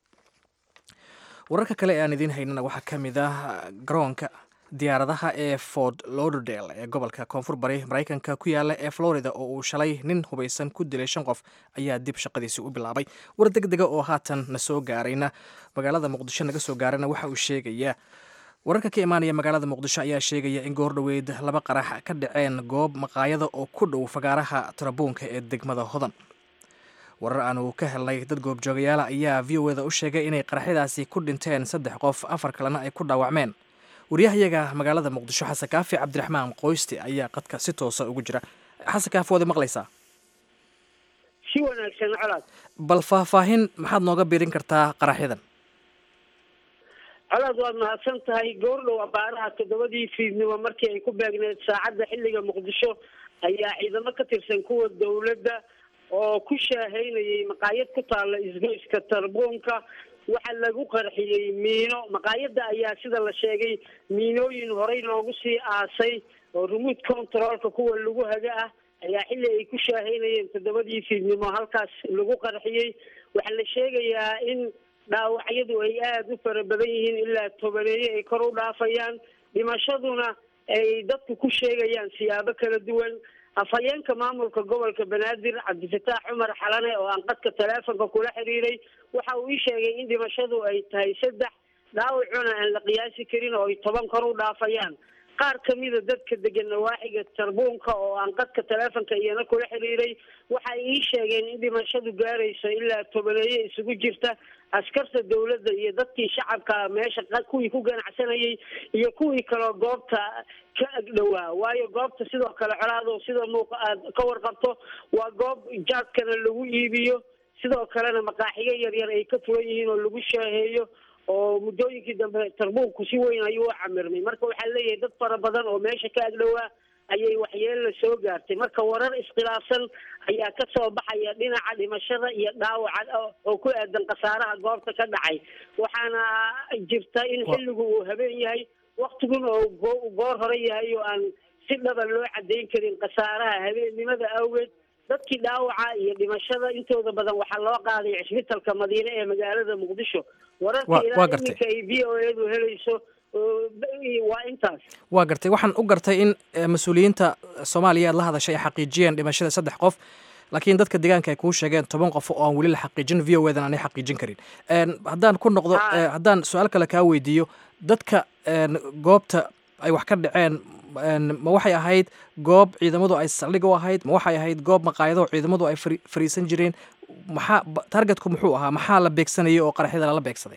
[SPEAKER 2] wararka kale ee aan idiin haynana waxaa ka mid ah garoonka diyaaradaha ee fort lauderdale ee gobolka koonfur bari maraykanka ku yaala ee florida oo uu shalay nin hubaysan ku dilay shan qof ayaa dib shaqadiisi u bilaabay war deg dega oo haatan na soo gaarayna magaalada muqdisho naga soo gaarayna waxa uu sheegayaa wararka ka imaanaya magaalada muqdisho ayaa sheegaya in goordhoweyd laba qarax ka dhaceen goob maqaayada oo ku dhow fagaaraha tarabuunka ee degmada hodan warar aanu ka helnay dad goobjoogayaala ayaa v o eda u sheegay inay qaraxyadaasi ku dhinteen saddex qof afar kalena ay ku dhaawacmeen waryahayaga magaalada muqdisho xasan kaafi cabdiraxmaan qoyste ayaa qadka si toosa ugu jira xasan kaafi waad maqlaysaa
[SPEAKER 19] si wanaagsan colaad
[SPEAKER 2] bal faahfaahin maxaad nooga birin kartaa qaraxyadan
[SPEAKER 19] colaad waad mahadsan tahay goordhow abaaraha toddobadii fiidnimo markii ay ku beegneed saacadda xilliga muqdisho ayaa ciidamo ka tirsan kuwa dowladda oo ku shaahaynayay maqaayad ku taalla isgoyska tarbuunka waxaa lagu qarxiyey miino maqaayadda ayaa sida la sheegay miinooyin horey loogu sii aasay oo remote controlka kuwa lagu haga ah ayaa xilli ay ku shaahaynayeen toddobadii fiidnimo halkaas lagu qarxiyey waxaa la sheegayaa in dhaawacyadu ay aada u fara badan yihiin ilaa tobaneeye ay kor u dhaafayaan dhimashaduna ay dadku ku sheegayaan siyaabo kala duwan afhayeenka maamulka gobolka banaadir cabdifataax cumar xalane oo aan qadka taleefonka kula xiriiray waxa uu ii sheegay in dhimashadu ay tahay saddex dhaawacuna aan la qiyaasi karin oo ay toban kor u dhaafayaan qaar kamida dadka degan nawaaxiga tarbuunka oo aan qadka taleefonka iyana kula xiriiray waxay ii sheegeen in dhimashadu gaarayso ilaa tobaneeye isugu jirta askarta dowladda iyo dadkii shacabka meesha kuwii ku ganacsanayay iyo kuwii kaloo goobta ka agdhowaa waayo goobta sidoo kale colaado sida muuqa aad ka warqabto waa goob jaadkana lagu iibiyo sidoo kalena maqaaxiyo yaryar ay ka furan yihiin oo lagu shaaheeyo oo muddooyinkii dambe tarbuunku si weyn ayuu u camirmay marka waxaa leeyahay dad fara badan oo meesha ka agdhowaa ayay waxyeella soo gaartay marka warar iskhilaafsan ayaa ka soo baxaya dhinaca dhimashada iyo dhaawaca oo ku aadan khasaaraha goobta ka dhacay waxaana jirta in xilligu uu habeen yahay waktiguna oo goor hore yahay oo aan si dhaba loo cadeyn karin khasaaraha habeennimada awgeed dadkii dhaawaca iyo dhimashada intooda badan waxaa loo qaaday cisbitalka madiine ee magaalada muqdisho wararka ilaa iminka ay v o edu helayso waa intaas
[SPEAKER 2] waa gartay waxaan u gartay in mas-uuliyiinta soomaaliya aad la hadashay ay xaqiijiyeen dhimashada saddex qof laakiin dadka deegaanka ay kuu sheegeen toban qof oo aan weli la xaqiijin v o edan aanay xaqiijin karin haddaan ku noqdo haddaan su-aal kale kaa weydiiyo dadka goobta ay wax ka dhaceen ma waxay ahayd goob ciidamadu ay saldhig u ahayd ma waxay ahayd goob maqaayado ciidamadu ay fariisan jireen maxaa targetku muxuu ahaa maxaa la beegsanayay oo qaraxyada lala beegsaday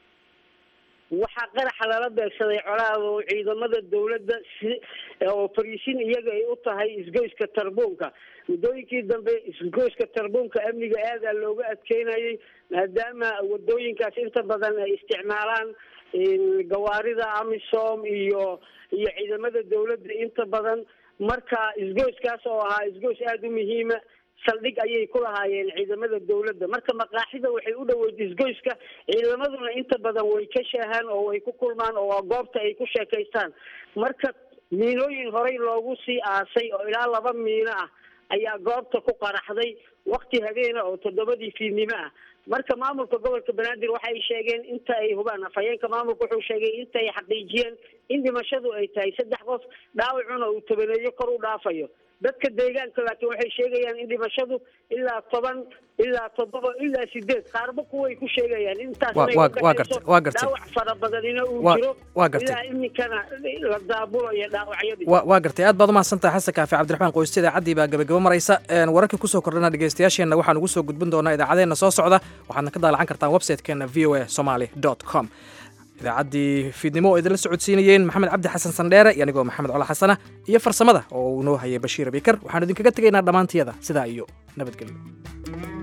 [SPEAKER 19] waxaa qaraxa lala beegsaday colaado ciidamada dowladda si oo fariisin iyaga ay u tahay isgoyska tarbuunka muddooyinkii dambe isgoyska tarbuunka amniga aadaa looga adkeynayay maadaama wadooyinkaas inta badan ay isticmaalaan gawaarida amisom iyo iyo ciidamada dowladda inta badan marka isgoyskaas oo ahaa isgoys aada u muhiima saldhig ayay ku lahaayeen ciidamada dowladda marka maqaaxida waxay u dhoweyd isgoyska ciidamaduna inta badan way ka shaahaan oo way ku kulmaan oo waa goobta ay ku sheekaystaan marka miinooyin horey loogu sii aasay oo ilaa laba miino ah ayaa goobta ku qaraxday wakti habeena oo toddobadii fiidnimo ah marka maamulka gobolka banaadir waxay sheegeen inta ay hubaan afhayeenka maamulka wuxuu sheegay inta ay xaqiijiyeen in dhimashadu ay tahay saddex qof dhaawacuna uu tobaneeyo kor u dhaafayo dadka deegaanka laakiin waxay sheegayaan in dhimashadu ilaa toban ilaa toddoba ilaa sideed qaarba kuway ku sheegayaan intaas dhaawac fara badanina uu jiro ilaa iminkana la daabulayo dhaawacyadii
[SPEAKER 2] waa gartay aad baad umahadsantahay xasan kaafi cabdiraxmaan qoyste idaacaddii baa gabagabo maraysa wararkii kusoo kordhana dhegeystayaasheenna waxaan ugu soo gudbin doonaa idaacadeena soo socda waxaadna ka daalacan kartaan websitekeena v o a somaly dot com idaacaddii fiidnimo oo idinla socodsiinayeen maxamed cabdi xasan sandheere iyo anigoo maxamed cola xasana iyo farsamada oo uu noo hayay bashiir abikar waxaanu idinkaga tegaynaa dhammaantiyada sidaa iyo nabadgelyo